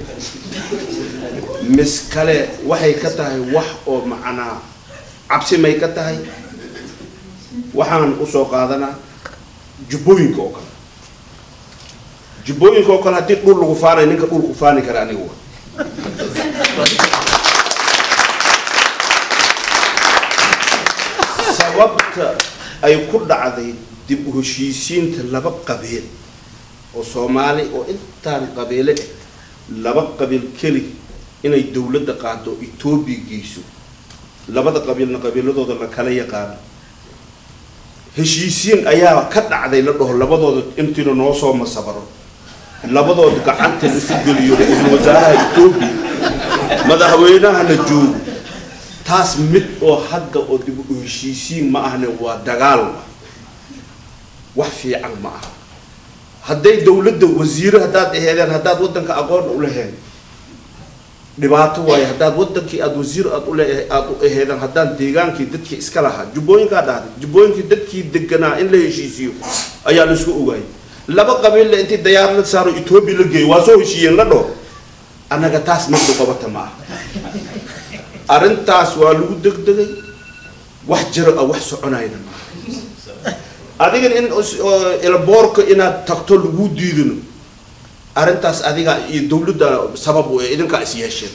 Speaker 7: mis kale waxay ka tahay wax oo macnaa cabsi may ka tahay waxaan usoo qaadanaa jubbooyinka oo kale jubbooyinka oo kale haddii dhul lagu faanayo ninka dhulku faani kara aniga wa sababta ay ku dhacday dib u heshiisiinta laba qabiil oo soomaali oo intaan qabiile eh laba qabiil keli inay dowladda qaado etoobiya geyso labada qabiilna qabiiladooda la kala yaqaano heshiisiin ayaa ka dhacday la dhaho labadooda intiina noo soo masabaro labadooda gacanta la isu geliyo ra-iisul wasaaraha etoobiya madaxweynahana joogo taas mid oo hadda oo dib u heshiisiin ma ahne waa dagaal wa wax fiican ma aha hadday dowladda wasiire haddaad aheedeen haddaad waddanka aqoon u laheen dhibaato waayo haddaad wadankii aada wasiir aad ule aada u aheedeen haddaan deegaankii dadkii iska lahaa jubbooyinkaa dhahday jubbooyinkii dadkii deganaa in la heshiisiyo ayaa la isku ogaayay laba qabiille intii dayaar la saaro etoobiya la geeyo waa soo heshiiyeen la dhoo annaga taas midda qabata ma aha arrintaas waa lagu degdegay wax jiro ah wax soconayna maaha adigan in ilboorka inaad tagto lagu diidano arrintaas adiga iyo dawladda sabab u idinkaa is yeesheen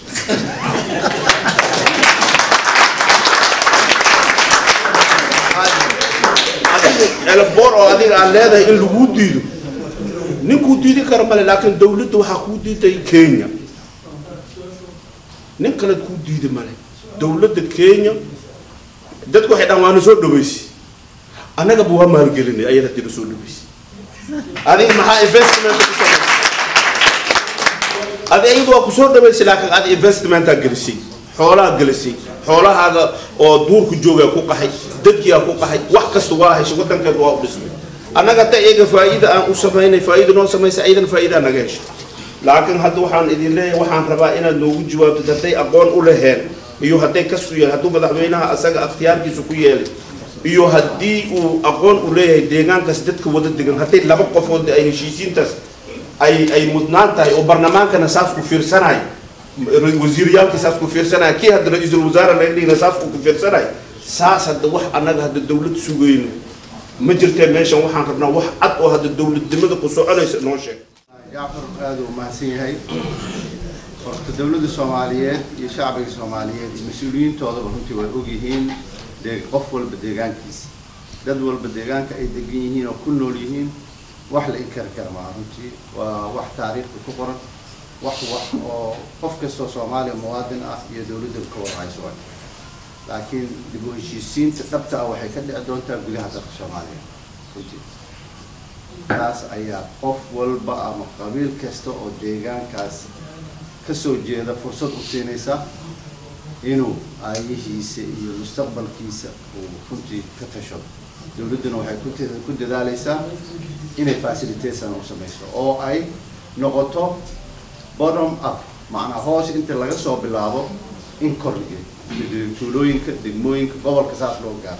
Speaker 7: adiga elboor oo adiga aan leedahay in laguu diido ninkuu diidi kara male laakiin dawladda waxaa kuu diiday kenya nin kale kuu diidi male dawladda kenya dadku waxay dhan waana soo dhaweysay annagaba waa maalgelinay ayada dina soo dhaweysay adiga maxaa investment ku samaysay adi ayadu waa kusoo dhaweysay laakiin adi investmentaa gelisay xoolaha gelisay xoolahaaga oo duurku joogaa ku qaxay dadkiyaa ku qaxay wax kasta waa heshay wadankeed waa u dhismay annaga hadda iyaga faa'iida aan u samaynay faa'iida noo samaysay ayadana faa'iidaa naga heshay laakiin hadda waxaan idin leeyahay waxaan rabaa inaad noogu jawaabtid hadday aqoon u laheen iyo hadday kasu yeel hadduu madaxweynaha asaga akhtiyaarkiisa ku yeelay iyo haddii uu aqoon u leeyahay deegaankaas dadka wada degan hadday laba qofood ay heshiisiintaas ay ay mudnaan tahay oo barlamaankana saas ku fiirsanayo wasiiriyaalkii saas ku fiirsanaya kii hadda ra-iisul wasaare laga dhigna saas ku fiirsanaya saas hadda wax annaga hadda dawlad sugayno ma jirtee meeshan waxaan rabnaa wax cad oo hadda dawladnimada ku soconaysa noo sheeg
Speaker 4: jacfar aada u mahadsan yahay horta dawladda soomaaliyeed iyo shacbiga soomaaliyeed iyo mas-uuliyiintoodaba runtii way ogyihiin dee qof walba deegaankiisa dad walba deegaanka ay degan yihiin oo ku nool yihiin wax la inkari kara maa runtii waa wax taariikhda ku qoran wax wax oo qof kastoo soomaaliya muwaadin ah iyo dawladda ka warhayso waay laakiin dib u heshiisiinta dhabta ah waxay ka dhici doontaa gudaha dalka soomaaliya runtii taas ayaa qof walba ama qabiil kasta oo deegaankaas kasoo jeeda fursad u siinaysa inuu aayihiisa iyo mustaqbalkiisa uu runtii ka tashado dawladduna waxay ku t- ku dadaalaysaa inay facilitation u samayso oo ay noqoto bottom up macnaa hoos inta laga soo bilaabo in kor lageeyo tuulooyinka degmooyinka gobolka saas loo gaaro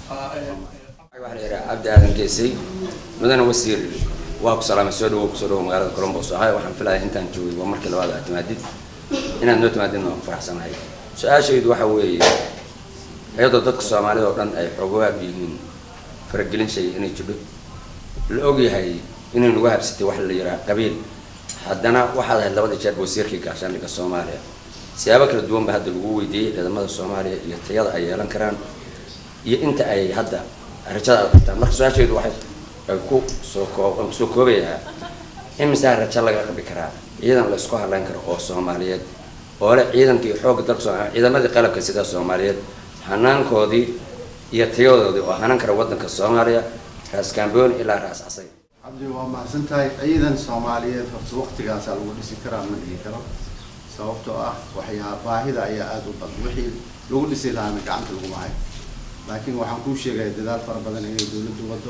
Speaker 8: waxaan idhaa cabdi aadan geesay mudane wasiir waa ku salaamay soo dhawow kusoo dhawow magaalada colombos ahay waxaan filaya intaan joogay waa markii labaad aad timaadid inaad noo timaadidna waan ku faraxsanahay su-aashaydu waxa weeye iyadoo dadka soomaalida oo dhan ay xoogawaag yihiin faragelin shay inay jidho la ogyahay inay nagu habsatay wax la yidhaha qabiil haddana waxaad ahayd labada jeer wasiirkii gaashaandhigga soomaaliya siyaabo kala duwan ba hadda lagu weydiiyey ciidamada soomaaliya iyo tayada ay yeelan karaan iyo inta ay hadda rajada aad qabtaan marka su-aashaydu waxay ay ku soo koob aan kusoo koobayaa imisaa rajo laga qabi karaa ciidan la isku hadlayn karo oo soomaaliyeed oo leh ciidankii xoogga dalka soomaaliya ciidamadii qalabka sida soomaaliyeed hanaankoodii iyo tayadoodii oo hanan kara waddanka soomaaliya raas gambooni ilaa raas casay
Speaker 4: cabdi waa mahadsan tahay ciidan soomaaliyeed horta waqtigaasaa lagu dhisi karaa ma dhihi karo sababtoo ah waxyaa baahida ayaa aada u badan wixii lagu dhisi lahaana gacanta laguma hayo laakiin waxaan kuu sheegaya dadaal fara badan inay dowladdu wado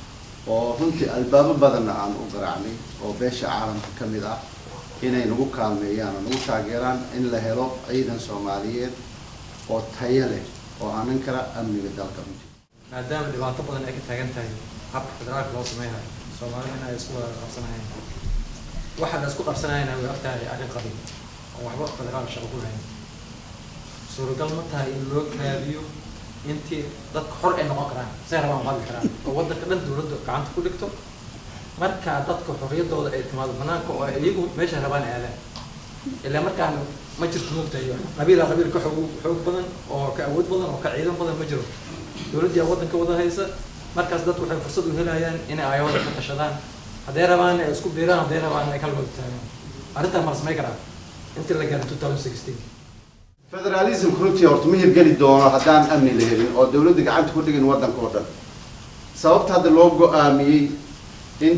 Speaker 4: oo runtii albaabo badanna aan u garaacnay oo beesha caalamka ka mid ah inay nagu kaalmeeyaan oo nagu taageeraan in la helo ciidan soomaaliyeed oo tayo leh oo aanan kara amniga dalka runtii
Speaker 1: maadaama dhibaato badan ay ka taagan tahay habka federaalka loo sameynayo soomaalida in ay isku wada qabsanayaan waxa la isku qabsanayana way ogtahay arrin qabiil oo waxba federaal shaqo ku lahayn suuragal ma tahay in loo kaadiyo intii dadka xor ay noqon karaan say rabaan qadi karaan oo waddanka dhan dowladda gacanta ku dhigto markaa dadka xorriyaddooda ay timaado banaanka oo ay iyagu meesha rabaan aadaan ilaa markaan ma jirto moogtahay qabiila qabiil ka xoog xoog badan oo ka awood badan oo ka ciidan badan ma jiro dowladdii waddanka wada haysa markaas dadku waxay fursad u helayaan inay ayawada ka tashadaan hadday rabaan ay isku biiraan hadday rabaan ay kala wada taagaan arrintaa ma la samey karaa intii la gaaray 2016
Speaker 4: federalism runtii horta ma hirgeli doono haddaan amni la helin oo dowladda gacanta ku dhigin waddanka oo dhan sababta hadda loo go-aamiyey in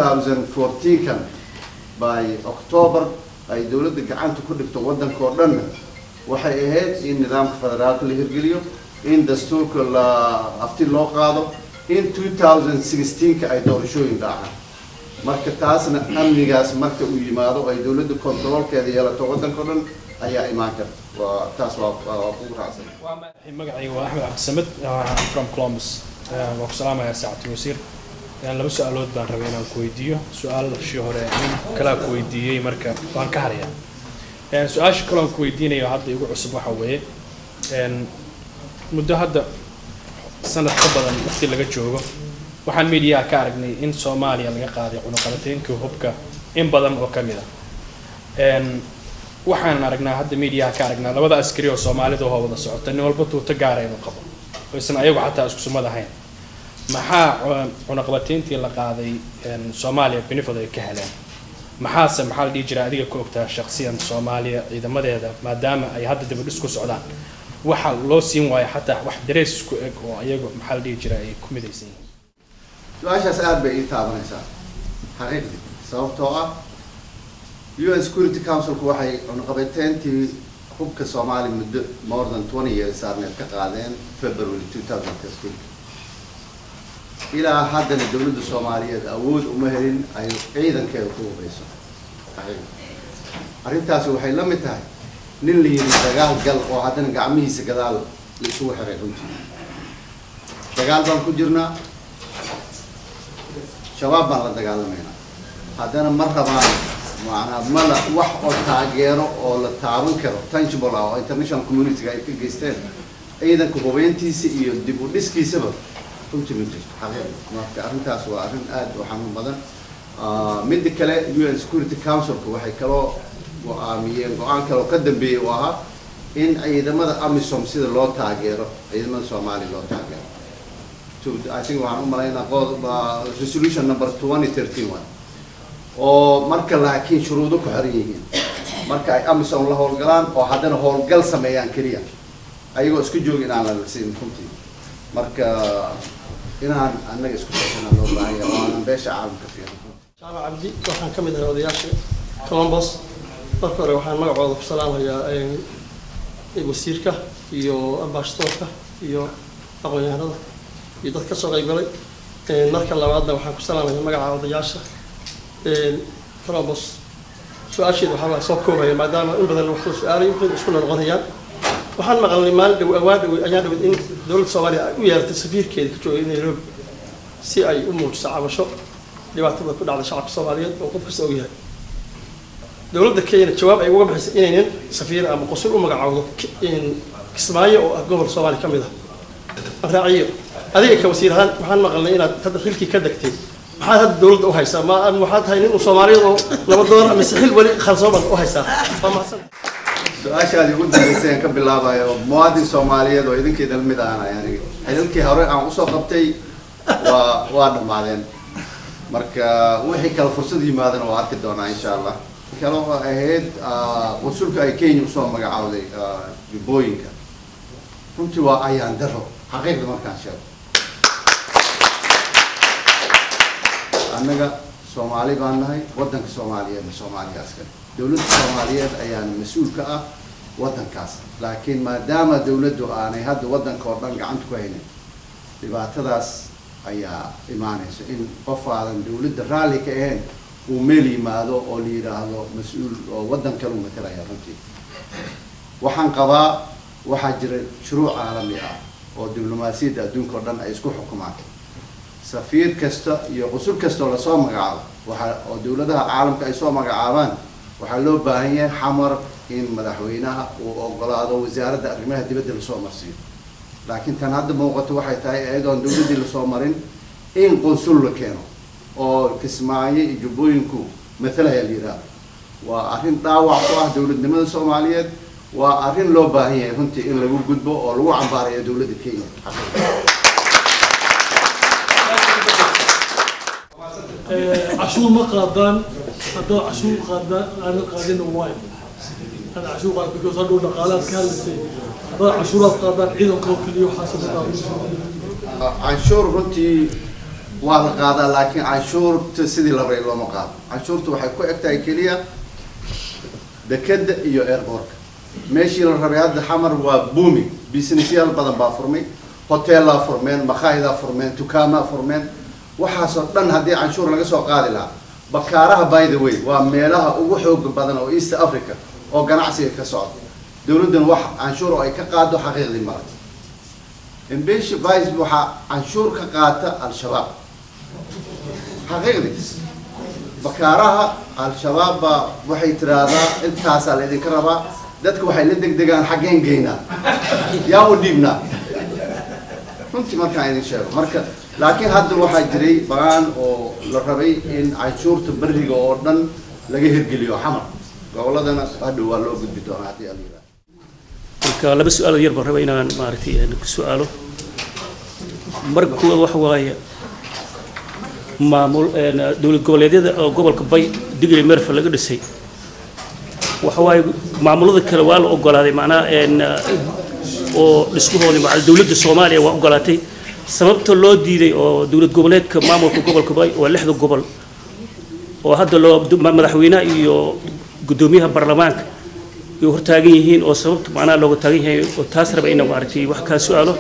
Speaker 4: 2014kan by october ay dowladda gacanta ku dhigto waddanka oo dhanna waxay ahayd in nidaamka federaalka la hirgeliyo in dastuurka la afti loo qaado in 2016ka ay doorashooyin dhacaan marka taasna amnigaas marka uu yimaado ay dowladda kontroolkeeda yeelato waddanka oo dhan ayaa imaan karta waa taas waa waa kugu raacsan
Speaker 9: magacayga waa axmed cabdisamed I'm from columbus Eh, waan ku salaamayaa saacadii wasiir Eh, laba su-aalood baan rabay inaan ku weydiiyo su-aalashii hore nin kalaa ku weydiiyey marka waan ka haryaa Eh, su-aasha kale aan ku weydiinayo hadda igu cusub waxa weeye En, muddo hadda sanad ka badan waqti laga joogo waxaan meediyaha ka aragnay in soomaaliya laga qaaday cunuqabateynkii hubka in badan oo ka mid ah En, waxaan aragnaa hadda meediyaha ka aragnaa labada askari oo soomaalida oo wada socota nin walba tuuto gaara inuu qabo oo isan ayagu xataa isku sumad ahayn maxaa cu- cunaqabateyntii la qaaday en, soomaaliya benefit ay ka heleen maxaase maxaa la dhihi jiraa adiga ka ogtaa shakhsiyan soomaaliya ciidamadeeda maadaama ay hadda dibadhis ku socdaan waxa loo siin waayo xataa wax darees isku eg oo ayagu maxaa la dhihi jiraa ay ku midaysan yihiin
Speaker 4: su-aashaas aada bay ii taabanaysaa xaqiiqdii sababtoo ah un security councilku waxay cunaqabateyntii hubka soomaali muddo more than twenty years saarneed ka qaadeen february two thousand fifteen ilaa haddana dowladda soomaaliyeed awood uma helin ay ciidankeeda ku hubayso xaqiiqdii arrintaasi waxay la mid tahay nin la yidhi dagaal gal oo haddana gacmihiisa gadaal la isugu xiray runtii dagaal baan ku jirnaa shabaab baan la dagaalamaynaa haddana ma rabaan macnaa ma la wax oo taageero oo la taaban karo tangible ah oo international community-ga ay ka geysteen ciidanka hubeyntiisa iyo dib u dhiskiisaba runtii ma jirto xaqiiqda marka arrintaas waa arrin aad u xanuun badan Ah, midda kale un security councilka waxay kaloo go-aamiyeen go-aan kale oo ka dambeeyey oo ahaa in ciidamada amisom sida loo taageero ciidamada soomaaliya loo taageero to- I think waxaan u malaynaa qod- waa resolution number twenty thirteen one oo marka laakiin shuruudo ku xiran yihiin marka ay amisom la howlgalaan oo haddana howlgal sameeyaan keliya ayagoo isku jooga inaan la siin runtii marka inaan annaga isku tashanaa loo baahan yahay oo aanan beesha caalamka fiirin
Speaker 10: jaamac cabdi waxaan ka mid ahay odayaasha columbus marka hore waxaan magacooda ku salaamayaa eh, wasiirka iyo ambassadorka iyo aqoon-yahanada iyo dad ka soo qaybgalay Eh, marka labaadna waxaan ku salaamayaa magaca odayaasha Eh, columbus su-aasheeda waxaa waa soo koobaya maadaama in badan wax la su-aalay waxay isku noqonayaan waxaan maqalnay maalin dhow awaa dhow ayaan dhawid in dowladda soomaaliya ay u yeeratay safiirkeeda ka joogay nairobi si ay u muujiso cabasho dhibaatada ku dhacda shacabka soomaaliyeed oo qof kasta ogyahay dowladda kenya jawaab ay uga bixisay inaynan safiir ama qusul u magacaawdo Ki- in kismaayo oo ah gobol soomaali ka mid ah raaciyo adiga ka wasiir ahaan waxaan maqalnay inaad hadda xilkii ka degtay maxaad hadda dowladda u haysaa ma ama waxaad tahay nin uu soomaaliyeed oo nabadoon mise xil weli khalsooban u haysaa waa mahadsan
Speaker 4: su-aashaadii ugu dambeysay aan ka bilaabayo muwaadin soomaaliyeed oo idinkeeda lamid ahanay aniga xilalkii hore aan usoo qabtay waa waa dhammaadeen marka wixii kale fursad yimaadana waa arki doonaa insha allah kale oo ahayd ah, wasulka ay kenya usoo magacaawday ah, jubbooyinka runtii waa ayaan daro xaqiiqda markaan sheego annaga soomaali baan nahay waddanka soomaaliyeedna soomaaliyaas kale dowladda soomaaliyeed ayaana mas-uul ka ah waddankaas laakiin maadaama dowladdu aanay hadda waddanka oo dhan gacanta ku haynin dhibaatadaas ayaa imaanaysa in qof aadan dowladda raalli ka ahayn uu meel yimaado oo la yidhaahdo mas-uul oo waddan kale u matalaya runtii waxaan qabaa waxaa jira shuruuc caalami ah oo diblomaasiyadda adduunka oo dhan ay isku xukumaan safiir kasta iyo qusul kastoo lasoo magacaabo waxa oo dowladaha caalamka ay soo magacaabaan waxaa loo baahan yahay xamar in madaxweynaha uu ogolaado wasaaradda arrimaha dibadda lasoo marsiiyo laakiin tan hadda muuqato waxay tahay iyadoon dowladdii lasoo marin in qunsul la keeno oo kismaayo iyo jubbooyinku matalaya la yidhaahdo waa arrin dhaawac ku ah dowladnimada soomaaliyeed waa arrin loo baahan yahay runtii in lagu gudbo oo lagu cambaarayo dowladda kenya
Speaker 11: cashuur ma qaadaan haddoo cashuur qaadaan aanan qaadina waay ana cashuur qaad because hadhow dhaqaalaad ka hadlaysay haddaad cashuuraad qaadaan ciidanka oo keliya waxaa sababaa
Speaker 4: canshuur runtii waa la qaadaa laakiin canshuurta sidii la rabay looma qaado canshuurta waxay ku eg tahay keliya dekeda iyo airportka meeshii la rabay hadda xamar waa booming businessyaal badan baa furmay hoteellaa furmeen makhaaydaa furmeen dukaamaa furmeen waxaasoo dhan haddii canshuur laga soo qaadi lahaa bakaaraha by the way waa meelaha ugu xooga badan oo east africa oo ganacsiga ka socda dowladduna wax canshuur oo ay ka qaado xaqiiqdii mara embeshi vice waxaa canshuur ka qaata al-shabaab xaqiiqdii bakaaraha al-shabaab baa waxay tiraahdaa intaasaa laydinka rabaa dadka waxay la degdegaan xaggeen geynaa yaa u dhiibnaa runtii markaan idin sheego marka laakiin hadda waxaa jiray baan oo la rabay in canshuurta beriga oo dhan laga hirgeliyo xamar goboladana hadhow waa loo gudbi doonaa haddii ala yidhaahdo
Speaker 12: marka laba su-aal yar baan rabaa inaan maaragtay aan ku su-aalo marka kuwaad waxa waaye maamul een, dowlad goboleedyada oo gobolka bay digri merfa laga dhisay waxa waaye maamulada kale waa la ogolaaday macnaha een, oo dhismahoodii macal dowladda soomaaliya waa ogolaatay sababta loo diiday oo dowlad goboleedka maamulka gobolka bay waa lixda gobol oo hadda loo ma- madaxweynaha iyo guddoomiyaha baarlamaanka ay hortaagan yihiin oo sababta macnaha looga taagan yahay oo taas raba ina maaragtay wax kaa su-aalo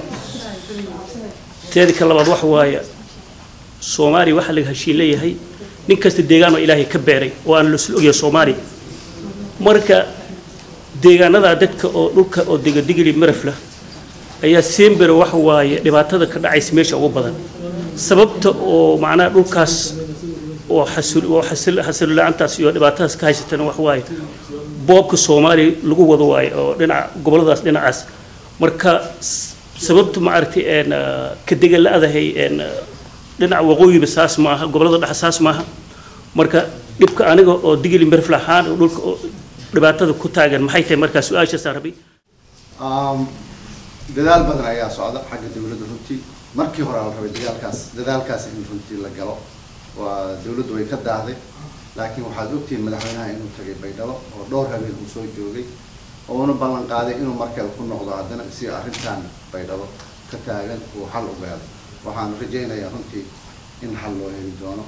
Speaker 12: teeda ka labaad waxa waaye soomaaliya waxaa laga heshiin leeyahay nin kasta deegaan oo ilaahay ka beeray oo aan la isla ogyahay soomaaliya marka deegaanada dadka oo dhulka oo degadigili marafla ayaa sembere waxa waaye dhibaatada ka dhacaysa meesha ugu badan sababta oo macnaha dhulkaas oo xasul oo xasil xasil la-aantaas iyo dhibaatadaas ka haysatana waxa waaye boobka soomaaliya lagu wado waaye oo dhinaca goboladaas dhinacaas marka s- sababta maaragtay een ah, ka degan la-adahay een ah, dhinaca waqooyiba saas maaha gobolada dhexe saas maaha marka dhibka aniga oo digili merfla ahaan oo dhulka oo dhibaatada ku taagan maxay tahay markaa su-aashaasaan rabay
Speaker 4: Um, dadaal badan ayaa socda xagga dowladda runtii markii hore la rabay dagaalkaas dadaalkaas in runtii la galo waa dowladdu way ka daahday laakiin waxaad ogtihiin madaxweynaha inuu tagay baydhabo oo dhowr habeen uu soo joogay oo una ballan qaaday inuu markale ku noqdo haddana si arrintan baydhabo ka taagan uu xal u gaado waxaan rajaynayaa runtii in xal loo heli doono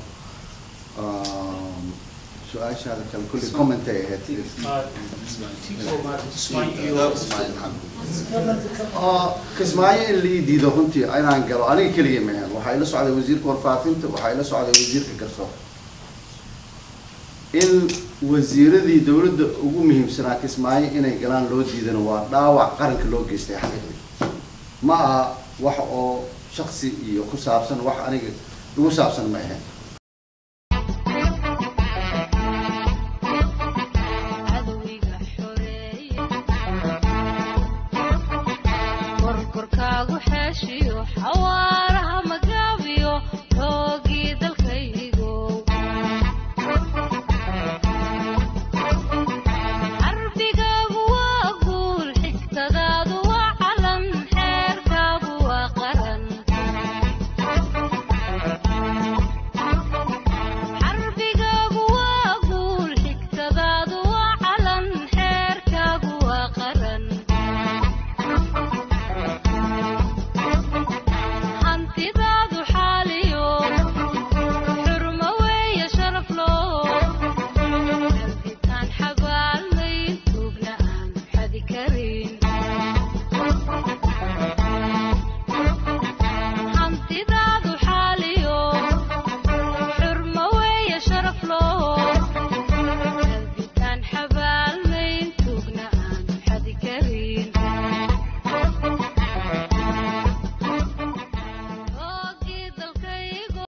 Speaker 4: Um, su-aashaada kale kulli comment ay ahayd oo kismaayo in la ii diido runtii inaan galo aniga keliya mahan waxaa ila socday wasiirka warfaafinta waxaa ila socday wasiirka garsoor in wasiiradii dowladda ugu muhiimsanaa kismaayo inay galaan loo diidana waa dhaawac qaranka loo geystay xaqiiqdii ma aha wax oo shaksi iyo ku saabsan wax aniga igu saabsan ma ahayn